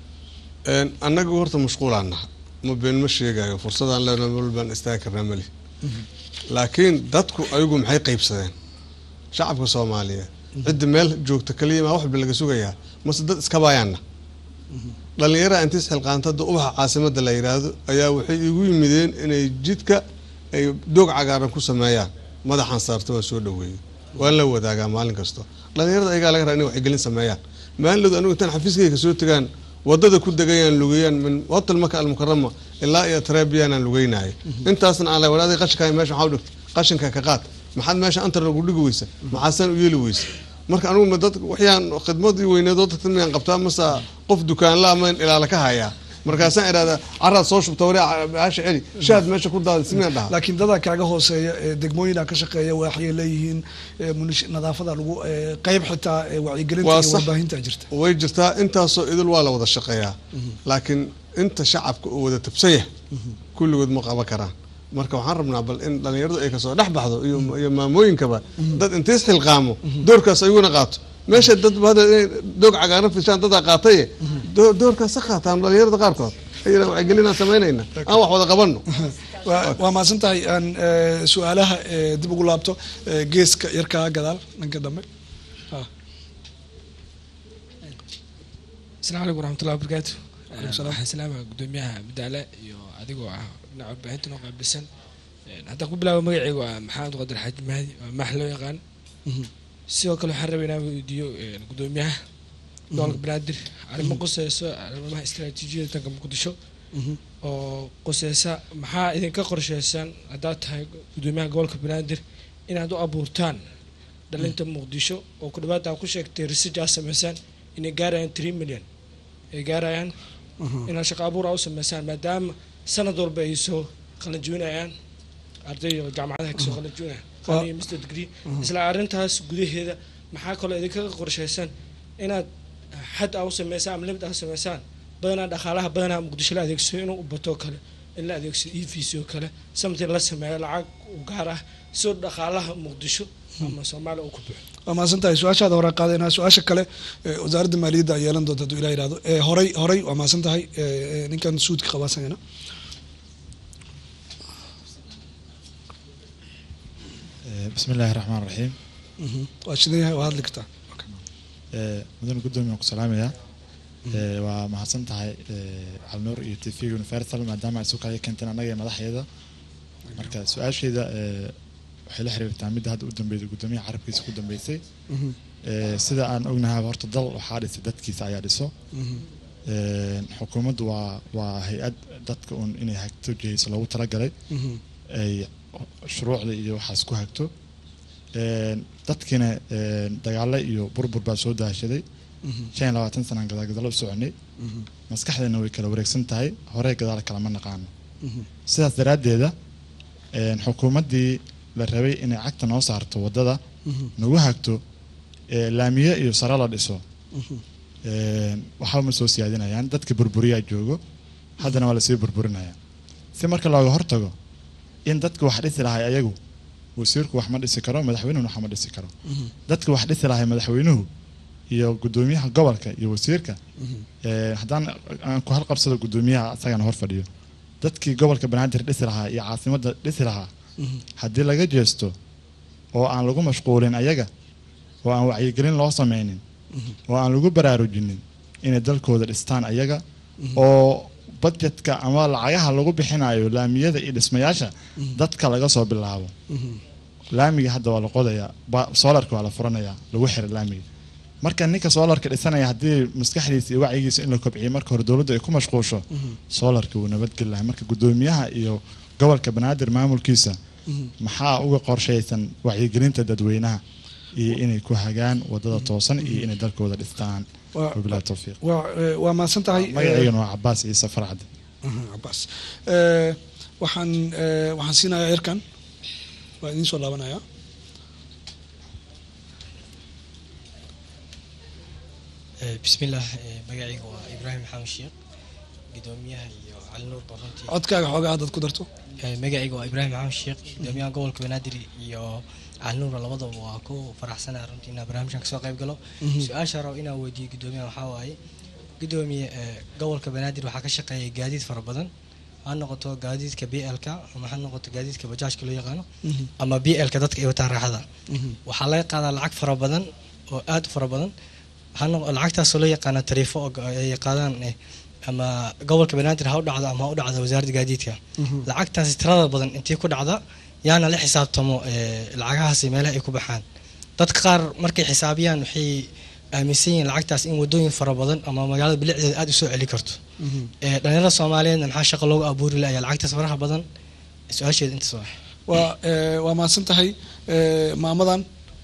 Een, annaga horta mashquulaan naha ma been ma sheegayo fursadaan leenahay meel baan istaagi karnaa mali laakiin dadku ayagu maxay qaybsadeen shacabka soomaaliyeed cidda meel joogta kaliya maa waxba laga sugayaa mase dad iska baayaanna dhallinyaraha intiis xilqaantada ubaxa caasimada la yidhaahdo ayaa waxay igu yimideen inay jidka ay doog cagaaran ku sameeyaan madaxan saarta waa soo dhaweeyey waan la wadaagaa maalin kasto dhallinyarada ayagaa laga raa inay waxgelin sameeyaan maalinlooda anigu intaan xafiiskayga soo tagaan wadada ku degayaan lugeeyaan min hotel maka almukarama ilaa iyo trebiyanaan lugeynaayo intaasna aan la wadaaday qashinka meesha maxaa u dhigtay qashinka ka qaad maxaad meesha antar lagu dhigi weysa maxaasaan u yeeli weysa marka anigu ma dad waxyaan khidmadii weyneed oo dadka miyaan qabtaa mase qof dukaanla ama ilaala ka hayaa markaasaan idhahdaa caraad soo shubta wari baasha celi shaad meesha ku daada simiyaan dhaha laakiin dadaa kaaga hooseeya ee degmooyina ka shaqeeya waxay leeyihiin eh, munish- nadaafada lagu eh, qayb xitaa eh, wacyigelinta Waa iyo sax. warbaahinta jirta way jirtaa intaasoo idil waa la wada shaqeeyaa laakiin inta shacabka uu wada tabsanya kulligood ma qaban karaan marka waxaan rabnaa bal in dhallinyaradu ay kasoo dhex baxdo iyo iyo maamooyinkaba dad intays xilqaamo doorkaas ayaguna qaato meesha dad hada inay doog cagaaran fishaan dadaa qaataye doo- doorkaas ha qaataan dhallinyarada qaarkood ayana wacyigelinaan samaynayna aan wax wada qabanno waa waa mahadsan tahay aan eh, su-aalaha eh, dib ugu laabto eh, geeska yarkaa gadaal dhanka dambe Ha. asalaamu calaykum waraxmatullahi wabarakaatu Waalaikum salaam. waxaan salaama gudoomiyaha madaale iyo adigoo ah dhinaca warbaahinta noo qaabilsan Een, haddaan ku bilaabo magacaygu waa maxamed qadir xaaji mahdi waa maax loo yaqaan sidoo kale waxaan rabay inaan weydiiyo een, gudoomiyaha gobolka banaadir arrimo quseyso arrimaha istaraatiijiyada tanka muqdisho oo quseysa maxaa idinka qorsheysan haddaad tahay gudoomiyaha gobolka banaadir inaad u abuurtaan dhalinta muqdisho oo ku dhawaad ku sheegtay research aad sameysaan inay gaarayaan three million ay gaarayaan inaad shaqo abuur aa u sameysaan maadaama sanad walba ay soo qalanjibinayaan arday oo jaamacadaha kasoo qalanjibinaya Waa- iyo master degree isla arrintaas gudaheeda maxaa kaloo idinkaga qorsheysan inaad xad aa u sameysaan ama limit aa u sameysaan badanaa dhaqaalaha badanaa muqdisho la adeegsado inuu u bato kale in la adeegsado e vc oo kale something la sameeyo lacag u gaar ah soo dhaqaalaha muqdisho ama soomaaliya uu ku buxo waa mahadsan tahay su-aashaada hore qaadayna su-aasha kale eh, wasaaradda maaliyadda ay yeelan doonta hadduu ilah yihahdo Eh, horay horay waa mahadsan tahay eh, eh, ninkan suudka qabaasanyana بسم الله الرحمن الرحيم waa shidan yahay waa hadli kartaa mudane gudoomiya ku salaamaya Ee, waa mahadsan tahay calnuur iyo tv universal maadaama ay isu kaya keenteen annaga iyo madaxeeda marka su-aasheeda ee, waxay la xiriirtaa midda hadda u dambeysay gudoomiyaha carabkiisa ku dambeysay Ee, sida aan ognahay horta dal waxaa dhisay dadkiisa ayaa dhiso Ee, xukuumaddu waa waa hay-ad dadka un inay hagto jihayso loogu talagalay ay shuruucda iyo waxaas ku hagto Een, dadkiina een, dagaalo iyo burbur baa soo daashaday shan iyo labaatan sanaan gadaalgadaalo u soconay maskaxdeena way kala wareegsan tahay horey gadaal kalama naqaano sidaas daraaddeeda een, xukuumaddii la rabay inay cagta noo saarto waddada nagu hagto ee, laamiye iyo sare la dhiso Een, waxba ma soo siyaadinayaan dadka burburiyaa joogo haddana waa lasii burburinaya si marka looga hortago in dadka wax dhisi lahay ayagu wasiirku wax ma dhisi karo madaxweynuhuna wax ma dhisi karo dadka wax dhisi lahay madaxweynuhu iyo gudoomiyaha gobolka iyo wasiirka ee, haddaan aan ku halqabsado gudoomiyaha isagana hor fadhiyo dadkii gobolka banaadir dhisi lahaa iyo caasimadda dhisi lahaa haddii laga jeesto oo aan lagu mashquulin ayaga oo aan wacyigelin loo sameynin oo aan lagu baraarujinin inay dalkooda dhistaan ayaga oo budgetka ama lacagaha lagu bixinayo laamiyada iyo dhismayaasha dadka laga soo bilaabo laamiga hadda waa la qodayaa ba- soolarka waa la furanayaa lagu xiray laamiga marka ninka soolarka dhisanaya haddii maskaxdiisa iyo wacyigiisa in la kobciyo marka hore dowladda ay ku mashquusho soolarka wuu nabadgeli lahay marka guddoomiyaha iyo gobolka banaadir maamulkiisa maxaa uga qorshaysan wacyigelinta dadweynaha iyo inay ku hagaan wadada toosan iyo inay dalkooda dhistaan Waa- wabilahi towfiiq waa eh, waa mahadsan tahay magaceygana waa cabaas ciise farcade Mhm, cabaas Eh, waxaan eh, waxaan siinayaa cirkan waa idiin soo laabanaya bismillaah eh, magacayga waa ibraahim maxamed sheekh gudoomiyaha iyo cali nuur baronti codkaaga xoogaa haddaad ku darto magacayga waa ibraahim maxamed sheekh gudoomiyaha gobolka banaadir iyo cali nuur labadaba waa ku faraxsanaa runtii inaa barnaamijkan kasoo qayb galo Mhm. su-aasha rabo inaan weydiiyo gudoomiyaha waxaa waaye gudoomiye eh, gobolka banaadir waxaa ka shaqeeya gaadiid fara badan ha noqoto gaadiidka b l ka ama ha noqoto gaadiidka bajaajka loo yaqaano Mhm. ama b l ka dadka ay wataan raaxada Mhm. waxaa laga qaadaa lacag fara badan oo aad u fara badan waxaa noq- lacagtaasoo loo yaqaana tariifo oo go- ay qaadaan eh, ama gobolka banaadir ha u dhacdo ama ha u dhacdo wasaaradda gaadiidka Mhm. lacagtaasi tirada badan intii ku dhacda yaana la xisaabtamo eh, lacagahaasi meelaha ay ku baxaan dadka qaar markay xisaabiyaan waxay aaminsan yihiin lacagtaas in wadooyin fara badan ama magaalada bilicdeeda aad u soo celi karto Eh, dhalinyarada soomaaliyeedna maxaa shaqo loogu abuuri layaa lacagtaas faraha badan su-aasheeda intaas waa waa eh, waa mahadsan tahay eh, maamadan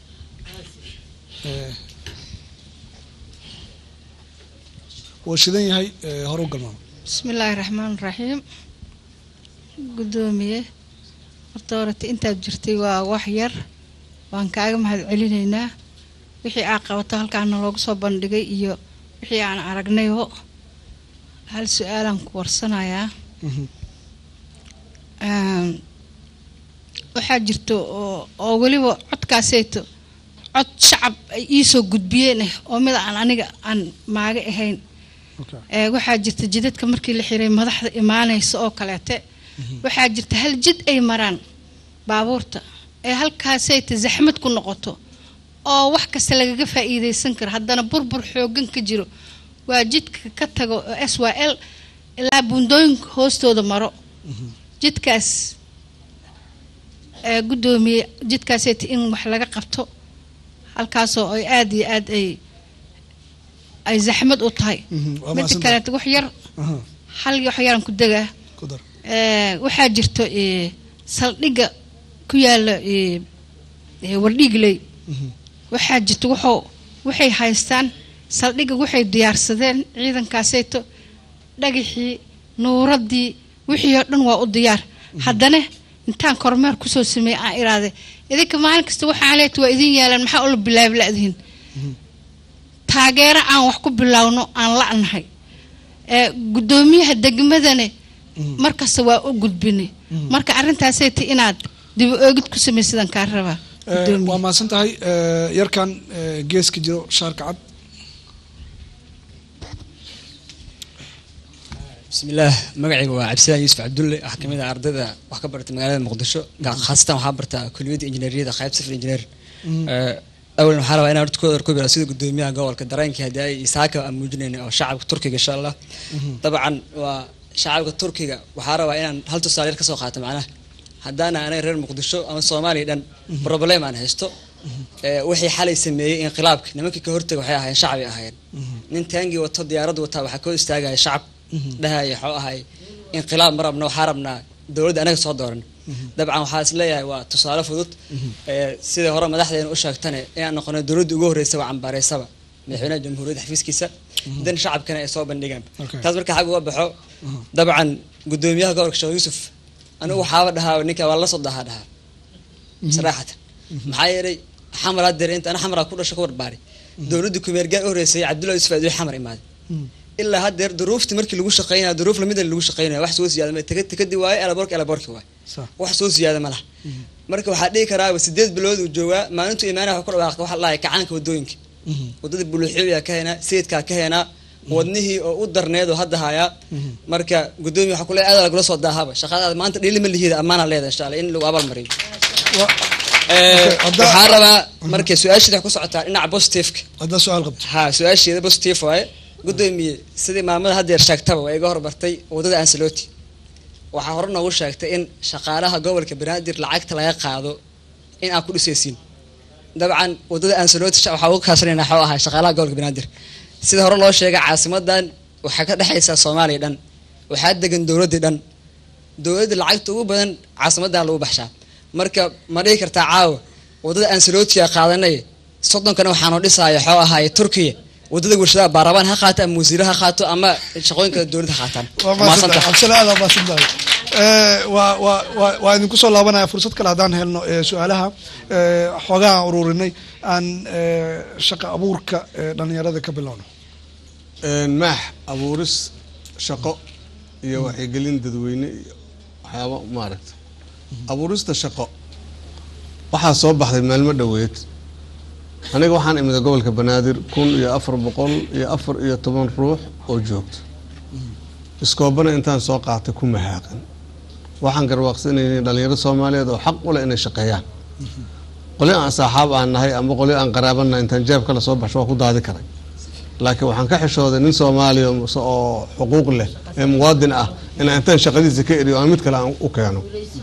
eh, wuu shidan yahay eh, hore u galmaamo bismillaahi raxmaan raxiim gudoomiye horta horete intaad jirtay waa wax yar waan kaaga mahad celinaynaa wixii aa qabato halkaana loogu soo bandhigay iyo wixii aan aragnayoo hal su-aalaan ku warsanayaa Een, waxaa jirto oo oo weliba codkaaseyto cod shacab ay iisoo gudbiyeen eh, oo mid aan aniga aan maaga ahayn Ee, waxaa jirta jidadka markii la xiray madaxda imaanaysa oo kaleete waxaa jirta hal jid ay maraan baabuurta ee halkaasayta zaxmad ku noqoto oo wax kasta lagaga faa'iidaysan karo haddana burbur xoogan ka jiro waa jidka ka tago s y l ilaa buundooyinka hoostooda maro jidkaas ee guddoomiye jidkaasayta in wax laga qabto halkaasoo ay aada iyo aad ay ay zaxmad u tahay waa midda mahadsan tahay. kaleeto wax yar hal wax yaran ku degaa ku dar Ee, waxaa jirto ee, saldhigga ku yaala ee, ee, wardhiigley waxaa jirto wuxuu waxay haystaan saldhigga waxay diyaarsadeen ciidankaasayto dhagaxii nuuradii wixii oo dhan waa u diyaar haddana intaan kormeer kusoo sameeyey aan iraade idinka maalin kasta waxaa leeta waa idin yaalaan maxaa ula bilaabi la'dihin taageero aan wax ku bilaawno aan la'nahay ee guddoomiyaha degmadane markasta waa u gudbinay marka arrintaasay ti inaad dib u eegid ku samaysidaan kaa rabaa Eh, waa mahadsan tahay eh, yarkan eh, geeska jiro shaarka cad bismillaah magacayga waa cabdisalaan yuusuf cabdulle waxaa kamid ah ardayda wax ka barata magaalada muqdisho ga- khaasatan waxaa bartaa kuliyadda injineeriyada qayb sifir injineer awlan waxaa rabaa inaan horta ku ku bira sida gudoomiyaha gobolka dareenkii haddii ay isaaka aan muujinayna oo shacabka turkiga insha allah dabcan waa shacabka turkiga waxaa rabaa inaan hal tusaale yar kasoo qaato macnaha haddaana anaga reer muqdisho ama soomaaliya dhan problem aan haysto ee, wixii xalay sameeyey inqilaabka nimankii ka hortaga waxay ahaayeen shacbi ahaayeen nin taangii wato diyaarad wataa waxaa ka hor istaagaya shacab dhahaya waxuu ahay inqilaab ma rabna waxaa rabnaa dowladda anaga soo dooran dabcan waxaa is leeyahay waa tusaale fudud ee, sida hore madaxdeena u sheegtane inaan noqono dowladda ugu horreysa waa cambaareysaba madaxweynaha jamhuuriyadda xafiiskiisa dan shacabkana ay soo bandhigaan Okay. taas marka xag uga baxo dabcan gudoomiyaha gobolka sheekh yuusuf anigu waxaaba dhahaa ninka waa la soo dahaa dhahaa saraaxatan maxaa yeelay xamar hadeer inta ana xamaraa ku dhasho ku barbaari dowladda kumeergaan u horreysay cabdullahi yusuf aaduu xamar imaaday ilaa hadeer duruuftii markii lagu shaqeynaya duruuf lamida lagu shaqeynaya wax soo siyaada ma takadi waaye elaboorka elaboorki waaye wax soo siyaada ma laha marka waxaa dhihi karaaba sideed bilood uu joogaa maalintuu imaanaya waxa ku dhawaaqay waxa la dhahay kacaanka wadooyinka wadada buluuxiyaa ka heenaa sayidkaa ka heenaa wadnihii oo u darneed oo hadda hayaa marka gudoomiya waxaa kule aad lagula soo daahaba shaqadaada maanta dhiili ma lihiida ammaana leeda insha alla in lagu abaalmariyo Ee, waxaan rabaa marka su-aasheeda waxay ku socotaa dhinaca positiveka haddaa su-aal qabto ha su-aasheeda positive waaye gudoomiye sidii maamada haddeer sheegtaba waa iga hormartay wadada ansaloti waxaa hore noogu sheegtay in shaqaalaha gobolka banaadir lacagta laga qaado in aad ku dhisaysiin dabcan wadada ansaloti waxaa uga kaashanayna xoo ahaa shaqaalaha gobolka banaadir sida hore loo sheegay caasimadan waxaa ka dhexaysa soomaaliya dhan waxaa degan dowladdii dhan dowladda lacagta ugu badan caasimadan lagu baxshaa marka ma dhihi kartaa caawa wadada ansalootiga qaadanay soddonkana waxaanu dhisaya xoo ahaaye turkiya wadada warshadaha baarabaan ha qaato ama wasiiro ha qaato ama shaqooyinka dowladda ha qaataan waa mahadsantahay cabdisalaam aad mahadsantahay waa waa waa waa idinku soo laabanaya fursad kale haddaan helno ee su-aalaha ee xoogaha aan ururinay aan ee, shaqa abuurka ee dhalinyarada ka bilowno maax abuuris shaqo iyo wacyigelin dadweyne iyo waxyaaba maaragta abuurista shaqo waxaa soo baxday maalmo dhoweed aniga waxaan imida gobolka banaadir kun iyo afar boqol iyo afar iyo toban ruux oo joogto iskoobana intaan soo qaatay ku mahaaqan waxaan garwaaqsanaynay dhalinyaro soomaaliyeed oo xaq u leh inay shaqeeyaan qolyo aan saaxaab aan nahay ama qolyo aan qaraabanahay intaan jeeb kale soo baxsho waa ku daadi karay laakiin waxaan ka xishooday nin soomaaliya mase oo xuquuq leh ee muwaadin ah inaan intaan shaqadiisa ka eriyo aan mid kale aan u keeno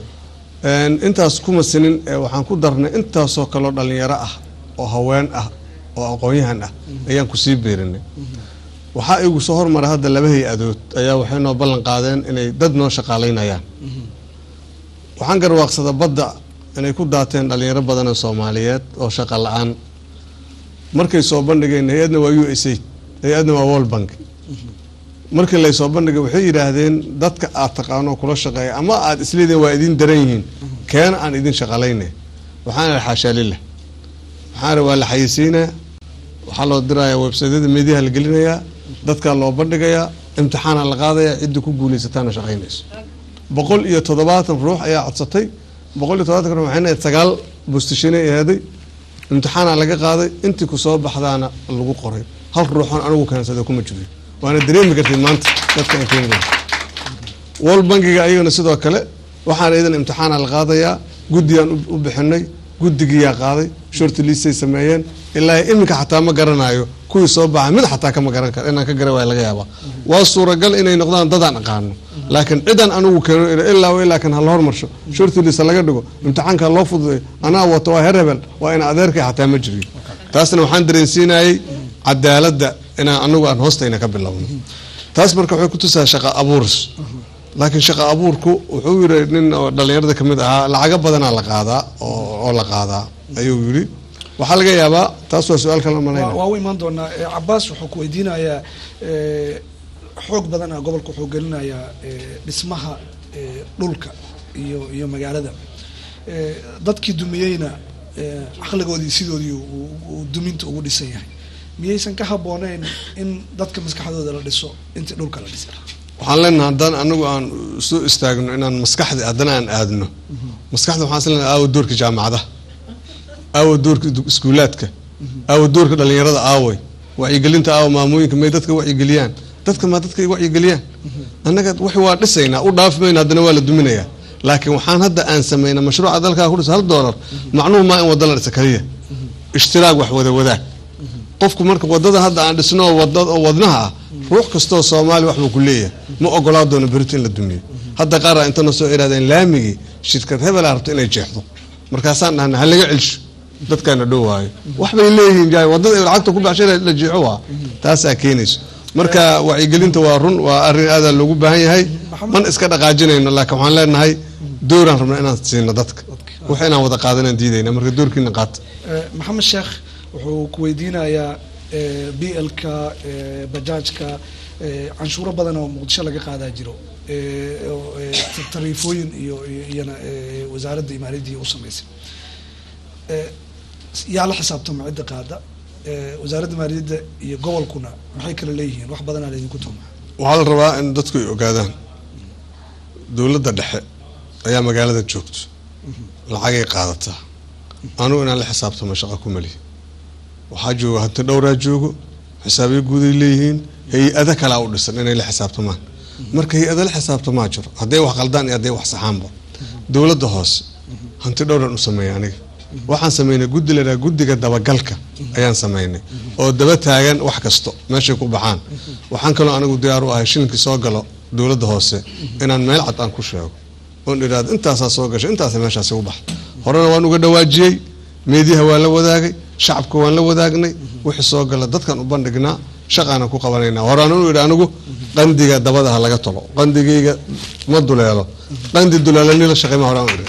Een, intaas kuma sinin ee waxaan ku darnay intaasoo kaloo dhalinyaro ah oo haween ah oo aqoon-yahan ah ayaan kusii beerinay waxaa igu soo hormaray hadda laba hay-adood ayaa waxay noo ballan qaadeen inay dad noo shaqaalaynayaan waxaan garwaaqsada badda inay ku daateen dhalinyaro badan oo soomaaliyeed oo shaqa la-aan markay soo bandhigeen hay-adna waa u s aid hay-adna waa world bank markii lay soo bandhigay waxay yidhaahdeen dadka aad taqaano kula shaqeeya ama aad isleediin waa idin daran yihiin keena aan idin shaqalaynay waxaan ihi xaashaa lillah waxaan ihi waa la xayeysiinaya waxaa loo dirayaa websaydyada meediyaha la gelinayaa dadkaa loo bandhigayaa imtixaana la qaadayaa ciddii ku guulaysataana shaqaynayso boqol iyo toddobaatan ruux ayaa codsatay boqol iyo toddobaatan ruux waxayna ahayd sagaal bustishinay aheeday imtixaana laga qaaday intii kusoo baxdaana lagu qoray hal ruuxoon anigu keensaday kuma jirin waana dareemi kartid maanta dadka aan keeni world bankiga ayagana sidoo kale waxaan idan imtixaana la qaadayaa guddiyaan u- u bixinay guddigiyaa qaaday shorti liistay sameeyeen ilaa iminka xataa ma garanayo kuwii soo baxay mid xataa kama garan karo inaan ka garan waaya laga yaabaa waa suuragal inay noqdaan dadaan aqaano laakiin cidan anigu keeno ila- ilaa wa ilaa kan hala hormarsho shorti liista laga dhigo imtixaanka loo fududeeyo anaa wato waa heer hebel waa ina adeerkay xataa ma jiriyo taasna waxaan dareensiinayay cadaaladda inaan anagu aan hoostayna ka bilowno taas marka waxay kutusaa shaqa abuuris laakiin shaqa abuurku wuxuu yiri nin oo dhalinyarada kamid ahaa lacago badanaa la qaadaa oo oo la qaadaa ayuu yiri waxaa laga yaabaa taas waa su-aal kale waa malayna waa u imaan doonaa Eh, cabaas wuxuu ku weydiinayaa eh, xoog badana gobolka wuxuu gelinayaa eh, dhismaha eh, dhulka iyo iyo magaalada Eh, dadkii dumiyeyna eh, caqligoodii sidoodii uu- uu duminta ugu dhisan yahay miyaysan ka habbooneyn in dadka maskaxdooda la dhiso intii dhulka la dhisa waxaan leenahay haddaan anagu aan soo istaagno inaan maskaxda haddana aan aadno maskaxda waxaan islenahay aawo doorka jaamacadaha aawo doorka du- iskuulaadka aawo doorka dhalinyarada aaway wacyigelinta aawo maamooyinka may dadka wacyigeliyaan dadka ma dadka ay wacyigeliyaan annaga wax waa dhisaynaa u dhaafi mayna haddana waa la duminayaa laakiin waxaan hadda aan sameynaa mashruuca dalkaa ku dhisa hal doolar macnuhu maa in wada la dhisa kaliya ishtiraag wax wada wadaag qofku marka wadada hadda aan dhisno oo wada oo wadnaha ah ruux kastoo soomaali waxbuu ku leeyahay ma ogolaa doono berito in la dumiyo hadda qaar aa intana soo iraadeen laamigii shirkad hebel aa rabto inay jeexdo markaasaan dhahna ha laga celsho dadkaana dhow waayo wax bay leeyihiin jaay wadada ay lacagta ku baxshay la jeexo waa taasaa keenayso marka wacyigelinta waa run waa arrin aadaa loogu baahan yahay man iska dhaqaajinayno laakiin waxaan leenahay dooraan rabna inaan siino dadka wax inaan wada qaadanaan diidayna marka doorkiina qaata Eh, maxamed sheekh wuxuu ku weydiinayaa b l-ka bajaajka eh, canshuuro badan oo muqdisho laga qaadaa jiro eh, oo, eh, ta- tariifooyin iyo iyo- iyana eh, wasaaradda imaariyadda u samaysay Eh, yaa la xisaabtama cidda qaada Eh, wasaaradda maaliyadda iyo gobolkuna maxay kala leeyihiin wax badanaa laydinku tuuma waxaa la rabaa in dadku ay ogaadaan dowladda dhexe ayaa magaalada joogto lacagay qaadataa anugu inaan la xisaabtamo shaqo ku mali waxaa jooga hanti dhowraa joogo xisaabiyo guuday leeyihiin hay-ada kalaa u dhisan inay la xisaabtamaan marka hay-ada la xisaabtamaa jiro hadday wax qaldaan iyo hadday wax saxaanba dowladda hoose hanti dhowran u sameeya aniga waxaan sameynay guddi la yidhaha guddiga dabagalka ayaan sameynay oo daba taagan wax kasto meeshay ku baxaan waxaan kaloo anigu diyaar u ahay shilinkii soo galo dowladda hoose inaan meel cad aan ku sheego oon idhaahdo intaasaa soo gashay intaasa meeshaasi u bax horena waan uga dhawaajiyey meediyaha waan la wadaagay shacabka waan la wadaagnay wixii soo gala dadkan u bandhignaa shaqaana ku qabanaynaa horaan u idhi anigu qandiga dabada ha laga tolo qandigayga ma duleelo qandi duleelani la shaqeyma horaan u idhi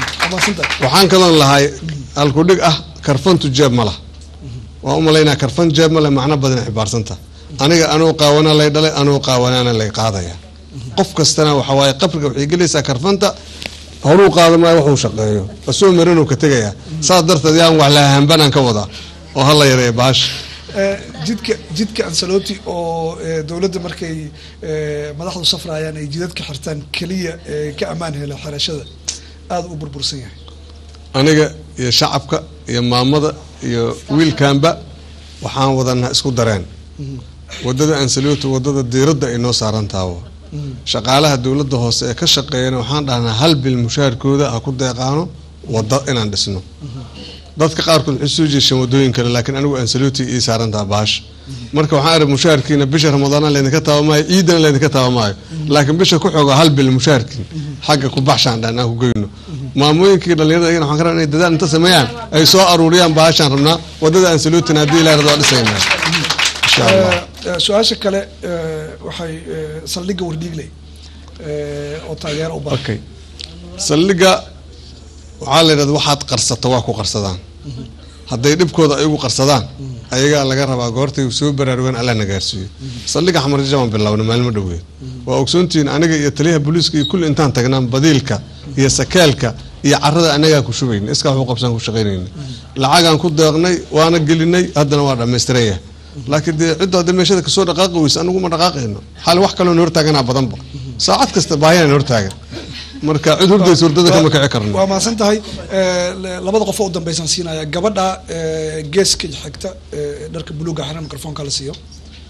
waxaan kaloon lahay alkudhig ah karfantu jeeb ma lah waan u malaynaa karfan jeeb ma leh macno badan xibaarsanta aniga anuu qaawana lay dhalay anuu qaawanaana lay qaadaya qof kastana waxa waaye qabriga waxay gelaysaa karfanta horuu qaado maayo waxuu shaqeeyo asoo maranuu ka tegayaa saas darteed yaan wax lahahambanaan ka wadaa oo hala yareeya baasha Eh, jidka jidka ansaloti oo eh, dowladda markay eh, madaxdu safrayaan ay jidadka xirtaan keliya eh, ka ammaan hela xerashada aada u burbursan yahay aniga iyo shacabka iyo maamada iyo wiilkanba waxaan wadanaa isku dareen wadada ansaloti wadada diiradda ay noo saaran taabo shaqaalaha dowladda hoose ee ka shaqeeyana waxaan dhahnaa hal bil mushaharkooda ha ku deeqaano wada inaan dhisno dadka qaarkood waxay soo jeeshaan wadooyin kale laakiin anigu ansaloti ii saarantaa baasha marka waxaan arag mushaharkiina bisha ramadaana laydinka taaba maayo ciidana laydinka taaba maayo laakiin bisha ku xooga hal bil mushaharkiin xagga ku baxshaan dhan aan ku geyno maamooyinkii dhalinyarada iyagana waxaan ka rabaa inay dadaal inta sameeyaan ay soo aruuriyaan baashaan rabnaa wadada ansalotina haddii ilaahay rado waa dhisaynaa insha allah Eh, eh, su-aasha kale eh, waxay eh, saldhigga wardhiigley eh, oo taageero u badan okay saldhigga waxaa la yidhahda waxaad qarsato waa ku qarsadaan hadday dhibkooda ayagu qarsadaan ayagaa laga rabaa goortay soo baraarugaan alla na gaarsiiyo saldhigga xamar jaman bilowna maalmo dhoweed waa ogsoontihiin aniga iyo taliyaha booliiska iyo kulli intaan tagnaan badiilka iyo sakaalka iyo carada anagaa ku shubayna iskaa waxu qabsaan ku shaqaynayna lacagaan ku deeqnay waana gelinay haddana waa dhammaystiran yahay laakiin dee cidda hadda meeshada kasoo dhaqaaqi weysa anigu ma dhaqaaqayno xal wax kaloon hortaaganaa badanba saacad kasta baahiyaan hortaagan marka cid hurdaysa hurdada kama kici karno waa mahadsan tahay Eh, le- labada qof oo u dambeysaan siinaya gabadha eh, geeska xigta eh, dharka buluuga xiran mikrofoonka la siiyo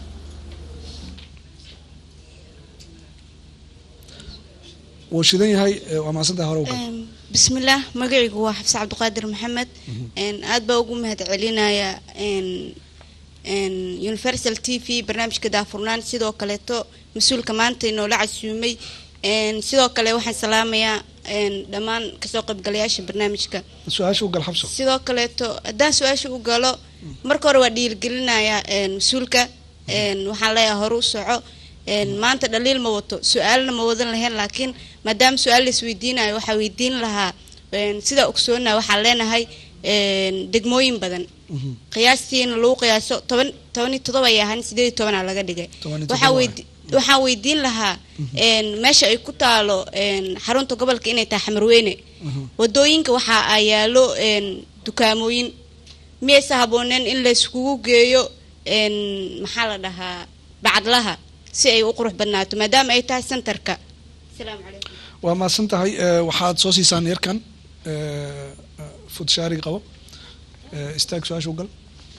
wuu shidan yahay eh, waa mahadsan tahay hore ugal bismillaah magacaygu waa xafse cabdiqaadir maxamed Een, aad baa ugu mahad celinaya een, een, universal t v barnaamijka daafurnaan sidoo kaleeto mas-uulka maanta inoola casuumay Een, sidoo kale waxaan salaamayaa een, dhammaan kasoo qaybgalayaasha barnaamijka su-aasha ugal xabso sidoo kaleeto haddaan su-aasha u galo marka hore waa dhiirigelinayaa een, mas-uulka een, waxaan leeyahay hore u soco een, maanta dhaliil ma wato su-aalna ma wadan lahayn laakiin maadaama su-aal la isweydiinayo waxaa weydiin lahaa een, sida ogsoona waxaan leenahay een, degmooyin badan qiyaastiina lagu qiyaaso toban toban iyo todoba ay ahaan sideed iyo tobanaa laga dhigay Toban iyo waxaa toddoba weydi waxaan weydiin lahaa een, meesha ay ku taalo een, xarunta gobolka inay tahay xamarweyne wadooyinka waxa ay yaalo een, dukaamooyin miyaysa habooneen in la iskugu geeyo een, maxaa la dhahaa bacadlaha si ay u qurux badnaato maadaama ay tahay centerka asalaamu calaykum waa mahadsan tahay eh, waxaad soo siisaan yarkan eh, eh, fudshaari qabo Eh, istaag su-aasha ugal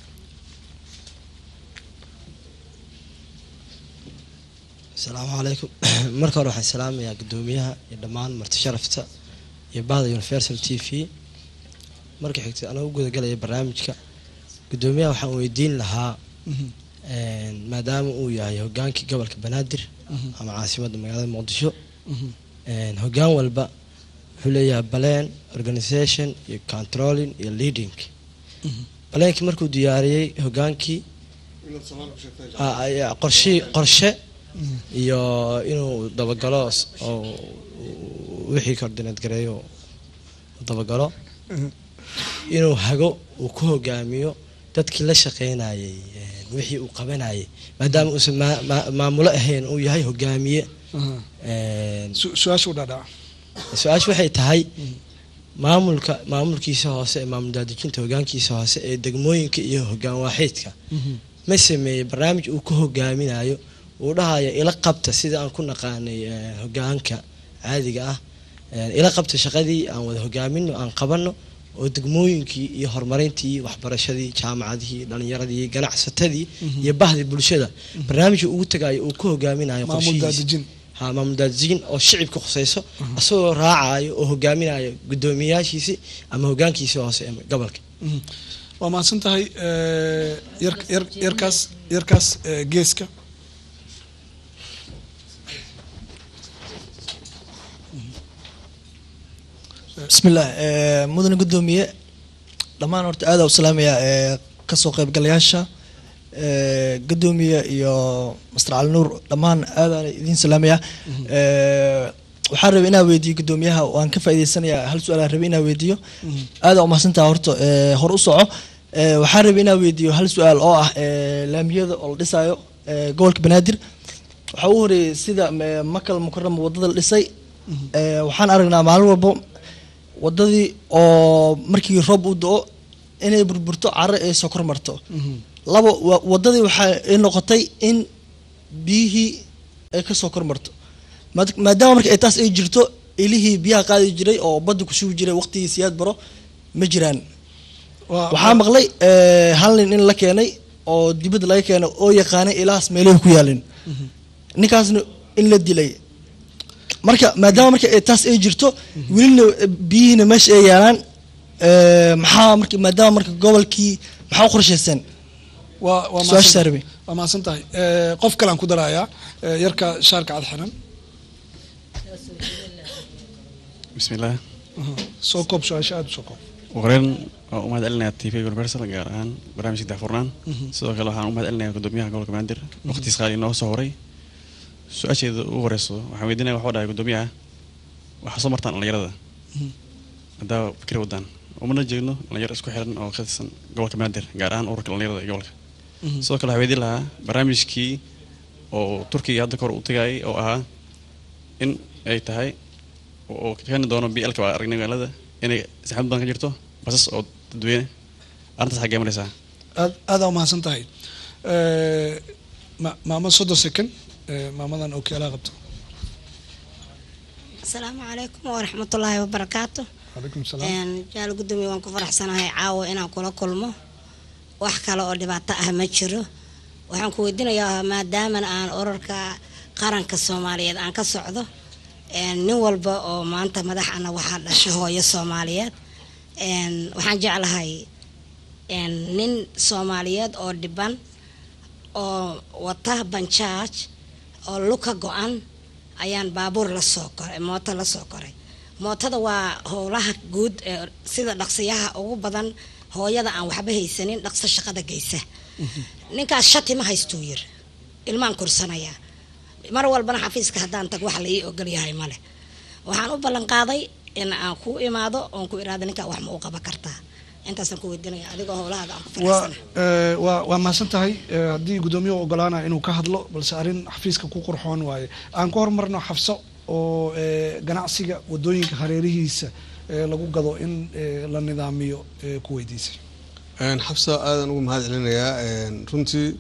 asalaamu calaykum marka hore waxaan salaamayaa guddoomiyaha iyo dhammaan marti sharafta iyo bahda universal t v marka xigta anoo u gudagalaya barnaamijka guddoomiyaha waxaan weydiin lahaa een, maadaama uu yahay hogaankii gobolka banaadir ama caasimadda magaalada muqdisho een, hogaan walba wuxuu leeyahay baleen organisation iyo controlling iyo leading baleenkii markuu diyaariyey hogaankii Ah, ayaa qorshe qorshe iyo inuu dabagalo s- oo uu wixii koordineed gareeyo uu dabagalo inuu hago uu ku hogaamiyo dadkii la shaqeynayay een, wixii uu qabanayay maadaama uusan maa- maa- maamulo ahayn uu yahay hogaamiye een, su-aasha u dhaadhaca su-aashu waxay tahay maamulka maamulkiisa hoose ee maamul daadejinta hogaankiisa hoose ee degmooyinka iyo hogaan waaxeedka ma sameeyey barnaamij uu ku hogaaminayo uu dhahayo ila qabta sida aan ku naqaanay eh, hogaanka caadiga ah Eh, ila qabta shaqadii aan wada hogaamino aan qabano oo degmooyinkii iyo horumarintii waxbarashadii jaamacadihii dhalinyaradii ganacsatadii iyo bahdii bulshada barnaamijka ugu tagayo uu ku hogaaminayo Maamul qorshihiisa. daadejin. ha maamul daadejin oo shicibka khusayso asagoo raacayo oo hogaaminayo guddoomiyayaashiisi ama hogaankiisa hoose ee gobolka Mhm. waa mahadsan tahay eh, yar- yar- yarkaas yarkaas eh, geeska bismillaah eh, mudane gudoomiye dhammaan horta aada u salaamaya eh, kasoo qaybgalayaasha eh, gudoomiye iyo master cali nuur dhammaan aadaan idiin salaamaya Eh, waxaan rabay inaan weydiiyo gudoomiyaha waan ka faa'iideysanayaa hal su-aal aan rabay inaan weydiiyo aada umahadsantaha horta eh, hor u soco Eh, waxaan rabay inaan weydiiyo hal su-aal oo ah eh, laamiyada oo la dhisaayo eh, gobolka banaadir waxaa u horeeyey sida eh, makal mukarama wadada la dhisay Eh, waxaan aragnaa maalin walbo wadadii oo markii roob u do-o inay burburto caro ay soo kor marto labo wa- wadadii waxaa ay noqotay in biyihii ay ka soo kor marto Maad- maadaama marka ay taas ay jirto ilihii biyaha qaadi jiray oo badda ku shugi jiray waqtigii siyaad baro ma jiraan waxaa maqlay eh, hal nin in la keenay oo dibadda laga keenay oo yaqaanay ilahaas meelaha ku yaalin ninkaasna in la dilay marka maadaama marka ay taas ay jirto welina eh, biyihiina meesha ay yaalaan eh, maxaa marka maadaama marka gobolkii maxaa u qorshayseen waa waa Su-aasha mahadsan- saarbe. waa mahadsan tahay Eh, qof kale aan ku darayaa eh, yarka shaarka cad xiran bismillaah soo koob su-aasha aada u soo koob wareen waa u mahad celinayaa t v universal gaar ahaan barnaamijka daahfurnaan Mhm. sidoo kale waxaan u mahad celinayaa gudoomiyaha gobolka banaadir waqtiis qaali inoo soo horay su-aasheeda ugu horeyso waxaan weydiinaya waxuu dhahay gudoomiyaha waxaa soo martaan dhalinyarada Mhm. haddaa fikir wadaan umana jeedno dhalinyaro isku xiran oo ka tirsan gobolka banaadir gaar ahaan ururka dhalinyarada ee gobolka Mhm. sidoo kale waxaan weydiin lahaa barnaamijkii oo turkiga hadda kahor u tagayay oo ahaa in ay tahay oo keeni doono blka waa aragnay magaalada inay saxmad badan ka jirto basas oo dadweyne arrintaas xaggee maraysaa aad aadaa umahadsan tahay Eh, ma- maamo soddon second eh, maamadan oo keelaa qabto asalaamu calaykum waraxmatullaahi wabarakaatu calaykum salaam Een, jaal gudoomiye waan ku faraxsanahay caawa inaan kula kulmo wax kale oo dhibaato ah ma jiro waxaan ku weydiinayaa maadaama aan ururka qaranka soomaaliyeed aan ka socdo een, nin walba oo maanta madaxana waxaa dhasha hooyo soomaaliyeed Een, waxaan jeclahay een, nin soomaaliyeed oo dhiban oo wata banjaaj oo luka go-an ayaan baabuur la soo koray mooto la soo koray mootada waa howlaha guud ee sida dhaqsiyaha ugu badan hooyada aan waxba haysanin dhaqso shaqada geysa ninkaas shati ma haystuu yiri ilmaan kursanayaa mar walbana xafiiska haddaan tag wax la ii ogol yahay male waxaan u ballan qaaday in aan ku imaado oon ku iraado ninkaa wax ma u qaban kartaa intaasaan ku weydiinaya adigoo howlahaada aan ku waa faraxsana eh, waa waa mahadsan tahay eh, haddii gudoomiyuhu ogolaanaya inuu ka hadlo balse arrin xafiiska ku qurxoon waaye aan ku horumarno xafso oo eh, ganacsiga wadooyinka hareerihiisa eh, lagu gado in eh, la nidaamiyo eh, ku weydiisay Een, xabsa aadan ugu mahad celinayaa een, runtii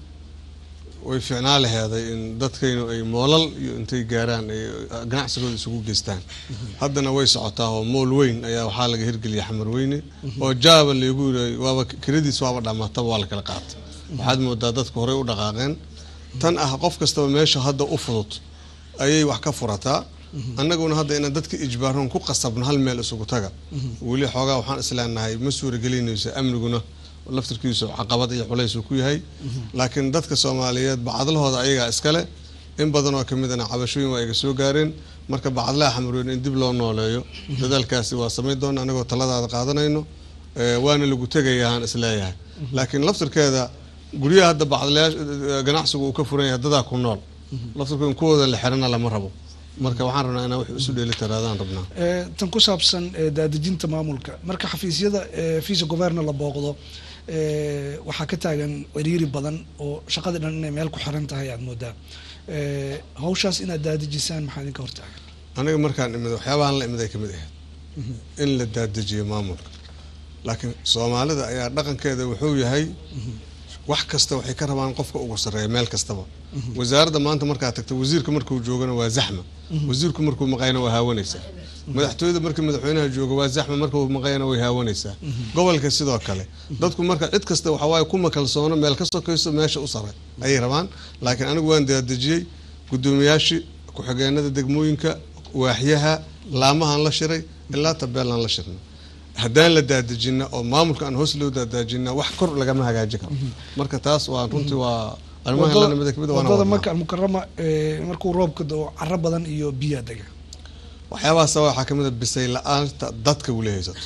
way fiicnaa laheeday in dadkaynu ay moolal iyo intay gaaraan ay ganacsigooda isugu geystaan haddana way socotaa oo mool weyn ayaa waxaa laga hirgeliya xamar weyne oo jaaba laygu yiri waaba kiradiis waaba dhamaataba waa la kala qaatay waxaad moodaa dadku horey u dhaqaaqeen tan ah qof kastaba meesha hadda u fudud ayay wax ka furataa annaguna hadda inaan dadka ijbaaroon ku qasabno hal meel isugu taga weli xoogaa waxaan isleenahay ma suuragelinayso amniguna laftirkiisu caqabad iyo culays uu ku yahay laakiin dadka soomaaliyeed bacadlahooda ayagaa iskale in badan oo kamid ana cabashooyin waa iga soo gaareen marka bacadlaha xamarweyn in dib loo nooleeyo dadaalkaasi waa samayn doona anagoo taladaada qaadanayno Eh, waana lagu tegayaa aan isleeyahay laakiin laftirkeeda guryaha hadda bacadlayaasha ganacsigu uu ka furan yahay dadaa ku nool laftirkooda kuwooda la xirana lama rabo marka waxaan rabnaa inaan wax isu dheeli tiraadaan rabnaa Eh, tan ku saabsan eh, daadejinta maamulka marka xafiisyada eh, visa governa la booqdo eh, waxaa ka taagan ciriiri badan oo shaqadii dhan inay meel ku xiran tahay aad moodaa Eh, hawshaas inaad daadejisaan maxaa idinka hortaagan aniga markaan imid waxyaabahan la imid ay kamid ahayd in la daadejiyo maamulka laakiin soomaalida ayaa dhaqankeeda wuxuu yahay wax kasta waxay ka rabaan qofka ugu sarreeya meel kastaba wasaaradda maanta markaad tagto wasiirka markuu joogana waa zaxma wasiirku markuu maqayna waa haawanaysaa madaxtooyada markii madaxweynaha jooga waa zaxma markuu maqayna way haawanaysaa gobolka sidoo kale dadku marka cid kasta waxawaaye kuma kalsoono meel ka sokayso meesha u sare ayay rabaan laakiin anigu waan daadejiyey gudoomiyaashii ku-xigeenada degmooyinka waaxyaha laamahan la shiray ilaa tabeelaan la shirnay haddaan la daadejina oo maamulka aan hoos loo daadaajina wax kor lagama hagaaji karo marka taas waa runtii waa arrimaha la mid kamid waana wadada wadnaa. maka almukarama eh, markuu roobka dao caro badan iyo biyaa dega waxyaabahaas waxaa kamid a bisay la-aanta dadka weli haysato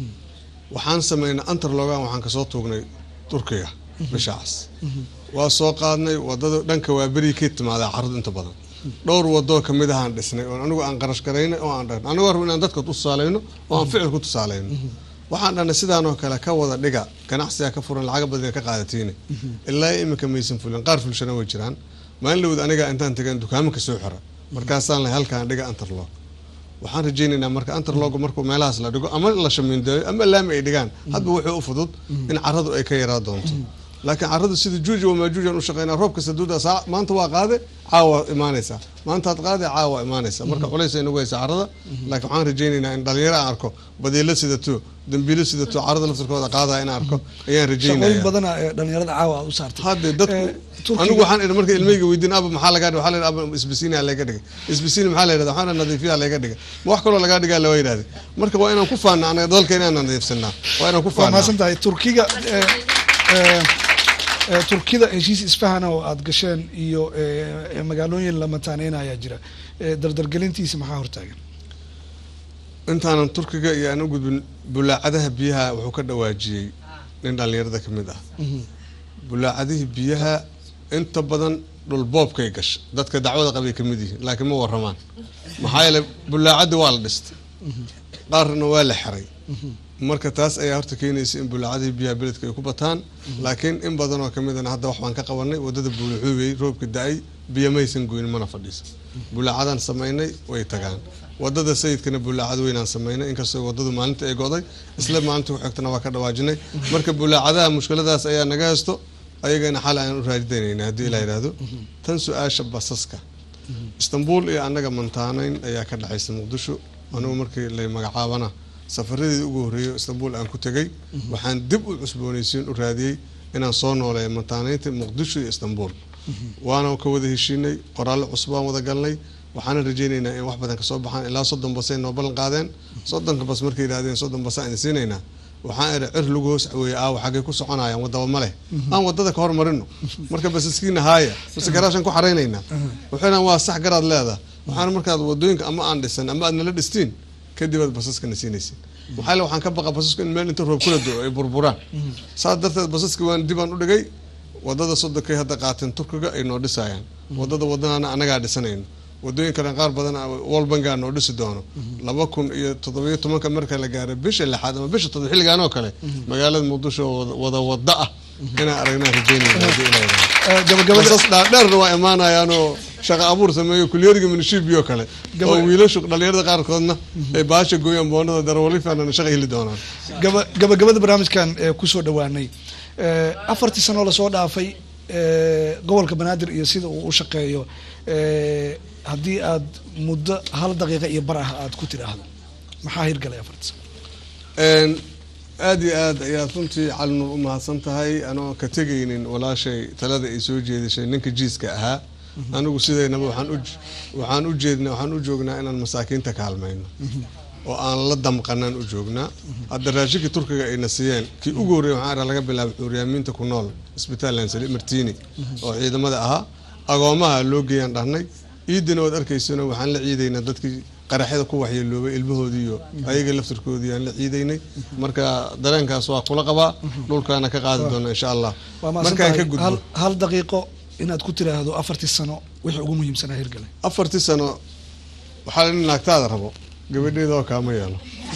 waxaan sameynay antarlogan waxaan kasoo tuugnay turkiga bishaas waa soo qaadnay wadada dhanka waa beri ka timaadaa caradu inta badan dhowr wadoo kamid ahaan dhisnay oo anigu aan qarash garaynay oo aan dhahnay anigu rabo inaan dadka tusaaleyno oo aan ficil ku tusaaleyno waxaan dhahnay sidaanoo kale ka wada dhiga ganacsiga ka furan lacaga badan ka qaadatiine ilaa iminka maysan fulin qaar fulshana way jiraan maalin dhawd aniga intaan tagan dukaamanka soo xira markaasaan lahay halkaan dhiga antarlog waxaan rajaynaynaa marka antarlog markuu meelahaas la dhigo ama la shamiindeeyo ama laami ay dhigaan hadba wuxuu u fudud in caradu ay ka yaraa doonto laakiin caradu sida juuja wamaajuujan u shaqeynaa roob kasta duuda saa maanta waa qaade caawa imaanaysaa maantaad qaade caawa imaanaysa marka culays ay nagu haysa carada laakiin waxaan rajaynaynaa in dhalinyaro aan arko badiilo sidato dambiilo sidato carada laftarkooda qaadaya in arko ayaan shaqooyin rajaynaya badana ee dhalinyarada caawa aad u saartay hadde dadku anigu waxaan idhi marka ilmeyga weydiin aba maxaa lagaa dhigay waxaa la yidhi aba isbisiini aa laga dhigay isbisiini maxaa la yidhahda waxaana nadiifiyaa laga dhigay ma wax kaloo lagaa dhigaa lawa yidhahday marka waa inaan ku faana anaga dalka inaan nadiifsanaa waa inaan ku waa faana mahadsan tahay turkiga ee, ee, ee, turkida heshiis isfahana oo aad gasheen iyo ee, ee, magaalooyin la mataaneyn ayaa jira Ee, dardargelintiisa maxaa hortaagan intaanan turkiga iyo aan u gudbin bulaacadaha biyaha wuxuu ka dhawaajiyey nin dhalinyarada ka mid ah bulaacadihii biyaha inta badan dhulboobkay gasha dadka dacwada qabay ka mid yihiin laakiin ma waramaan maxaa yeele bulaacadii waa la dhistay qaarna waa la xiray marka taas ayaa horta keenaysa in bulaacadihii biyaha beledka ay ku bataan laakiin in badan oo kamidana hadda wax baan ka qabanay wadada buulaxuubey roobka da-ay biyo maysan goyn mana fadhiisa bulaacadaan samaynay way tagaan wadada sayidkana bulaacad weynaan samaynay inkastoo wadadu maalinta ay goday isla maalinta ku xigtana waa ka dhawaajinay marka bulaacadaha mushkiladaas ayaa naga haysto ayagana xal aan u raadidanayna haddii ilaa yidhaahdo tan su-aasha basaska istanbul iyo annaga mantaaneyn ayaa ka dhexaysa muqdisho anigu markii lay magacaabana safaradii ugu horreeyay istanbul aan ku tegay waxaan dib u cusboonaysiin u raadiyey inaan soo nooleeyo mantaaneynta muqdisho iyo istanbul waana ka wada heshiinay qoraallo cusub aan wada galnay waxaana rajaynaynaa in wax badan kasoo baxaan ilaa soddon basay noo ballan qaadeen soddonka bas markay yidhahdeen soddon bas aan idin siinaynaa waxaan idhi cir lagu hoos caweeye aawa xaggay ku soconayaan wadaba ma leh aan wadada ka hormarino marka basaskiina haaya base garaashaan ku xaraynaynaa waxayna waa sax garaad leedaha waxaana markaad wadooyinka ama aan dhisan ama aad nala dhistiin kadib aad basaskana siinaysin maxaa le waxaan ka baqa basasku in meel inta roob kula do ay burburaan saas darteed basaska waan dib aan u dhigay wadada soddonkay hadda qaateen turkiga ay noo dhisayaan wadada wadanaana anagaa dhisanayno wadooyin kale qaar badan walbangaa noo dhisi doono laba kun iyo toddobiyo tobanka marka la gaaro bisha lixaad ama bisha toddoba xilligaan oo kale magaalada muqdisho oo wada- wada wada ah inaan aragnaa rajeynayna basas dhaadheerna waa imaanayaanoo shaqa abuur sameeyo kulyariga minishibiyo kale oo wiilashu dhalinyarada qaarkoodna ay baasha gooyaan boonada darawalifanana shaqa heli doonaan gaba gabagabada barnaamijkan ee kusoo dhawaanay ee, afartii sanoo lasoo dhaafay ee, gobolka banaadir iyo sida uu u shaqeeyo ee, haddii aad muddo hal daqiiqa iyo bar ah aad ku tiraahdo maxaa hirgalay afartii sano Een, aad iyo aad ayaad runtii calinuur u mahadsan tahay anoo ka tegaynin walaashay talada ay soo jeedishay ninka jiiska ahaa anigu sidaynaba waxaan u waxaan u jeednaa waxaan u joognaa inaan masaakiinta kaalmayno oo aan la damqanaan u joognaa hadda raashinkii turkiga ayna siiyeen kii ugu horreeyay waxaan arkaa laga bilaabay cuuryaamiinta ku nool isbitaal lansali martini oo ciidamada ahaa agoomaha loo geeyaan dhahnay ciidina waad arkaysano waxaan la ciidaynaa dadkii qaraxyada ku waxyeeloobay ilmahoodii iyo ayaga laftarkoodii aan la ciidaynay marka dareenkaas waa kula qabaa dhulkaana ka qaadi doona insha allah waa mahadsan markaan ka tahay gudbo hal, hal daqiiqo inaad ku tiraahdo afartii sano wixii ugu muhiimsanaa hirgalay afartii sano waxaa la naagtaada rabo gabadheeda oo kaama yeelo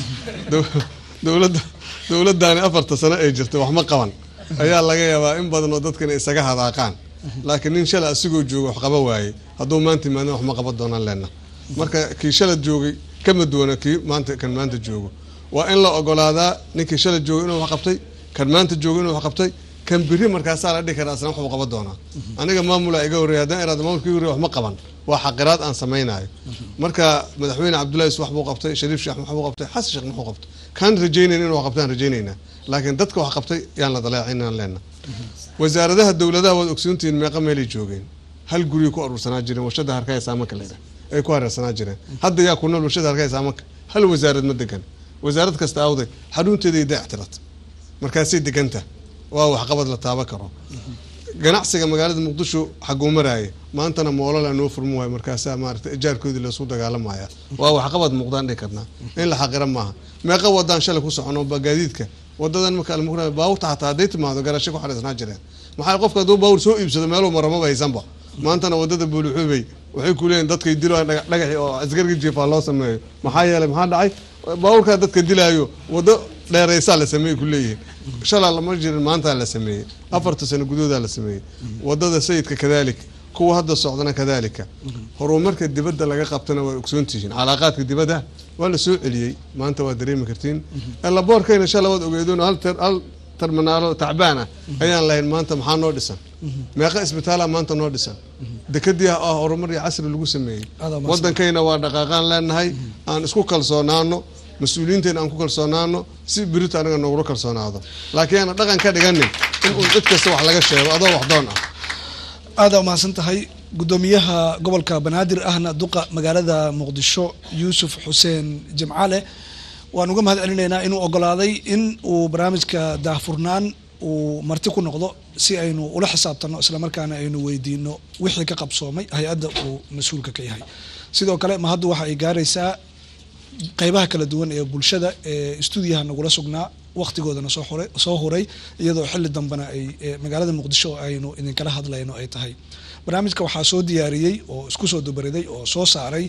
Dow- dowladda dowladdaani afarta sano ay jirtay wax ma qaban ayaa laga yaabaa in badan oo dadkan isaga hadaaqaan laakiin nin shalay asigoo jooga wax qaba waayey hadduu maanta imaadin wax ma qaban doonaan leenna marka kii shalad joogay kama duwana kii maanta kan maanta joogo waa in la ogolaadaa ninkii shalay joogay inuu wax qabtay kan maanta joogo inuu wax qabtay kan biri markaasaa la dhihi karaa asna waxbuu qaban doonaa aniga maamula iga horreeya haddaan iraado maamulka iga horreeya wax ma qaban waa xaqiraad aan samaynayo marka madaxweyne cabdullahi is wax buu qabtay shariif sheekh wax buu qabtay xasan sheekh muxuu qabtay kaan rajaynayn inuu wax qabtaan rajaynaynaa laakiin dadka wax qabtay yaan la daleecinaan leenna wasaaradaha dowladaha waad ogsoontihiin meeqa meelay joogeen hal guriyay ku aruursanaa jireen warshada harkaya saamanka leedha ay ku hareersanaa jireen hadda yaa ku nool warshada harkaya saamanka hal wasaarad ma degan wasaarad kasta awday xarunteeday dayactirat markaasay deganta waa waxqabad la taaban karo ganacsiga magaalada muqdisho xaguu maraaya maantana moolala noo furmi waayo markaasaa maarata ijaarkoodii laisku dagaalamaya waa waxqabad muuqdaan dhihi karnaa in la xaqira maaha meeqa wadaan shalay ku socono ba gaadiidka wadadan marka almukra baawurta xataa hadday timaado garasho ku xadhiisnaa jireen maxaa qofka hadduu baawur soo iibsado meeluu maramaba haysanba maantana wadada buuluxuubey waxay ku leeyihin dadkay dilo dhagaxi oo askarga jiifaa loo sameeyo maxaa yeelay maxaa dhacay baawurkaa dadka dilaayo wado dheeraysaa la sameeyey ku leeyihin shalaa lama jirin maantaa la sameeyey afarta sano gudoodaa la sameeyey wadada sayidka kadalik kuwa hadda socdana kadalika horumarka dibadda laga qabtana waa ogsoontihiin calaaqaadka dibadda waa la soo celiyey maanta waa dareemi kartiin laboorkayna shala waad ogeedoon hal hal terminaalo tacbaan ah ayaan lahayn maanta maxaa noo dhisan meeqa isbitaala maanta noo dhisan dekadii ah horumar iyo casri lagu sameeyey wadankayna waa dhaqaaqaan leenahay aan isku kalsoonaano mas-uuliyiinteena aan ku kalsoonaano si birito anaga noogula kalsoonaado laakiin aana dhaqan ka dhiganin in uun cid kasta wax laga sheego adoo waxdoon ah aada umahadsan tahay guddoomiyaha gobolka banaadir ahna duqa magaalada muqdisho yuusuf xuseen jimcale waan uga mahad celinaynaa inuu ogolaaday in uu barnaamijka daahfurnaan uu marti ku noqdo si aynu ula xisaabtano islamarkaana aynu weydiino wixii ka qabsoomay hay-adda uu mas-uulka ka yahay sidoo kale mahaddu waxa ay gaaraysaa qeybaha kala duwan ee bulshada ee stuudiyaha nagula sugnaa waqtigoodana soo huray soo huray iyadoo xilli dambena ay magaalada muqdisho aynu idinkala hadlayno ay tahay barnaamijka waxaa soo diyaariyey oo isku soo dubariday oo soo saaray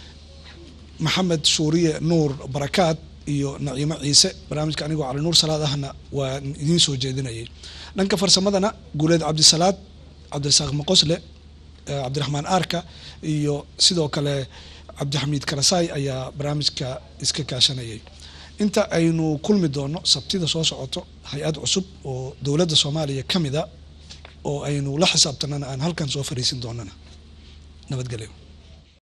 maxamed suuriye nuur barakaad iyo naciimo ciise barnaamijka anigoo cali nuur salaad ahna waan idiin soo jeedinayay dhanka farsamadana guuleed cabdisalaad cabdirasaaq maqosle cabdiraxmaan aarka iyo sidoo kale cabdixamiid karasaay ayaa barnaamijka iska kaashanayay inta aynu kulmi doono sabtida soo socoto hay-ad cusub oo dowladda soomaaliya ka mida oo aynu la xisaabtanana aan halkan soo fariisin doonana nabadgelyo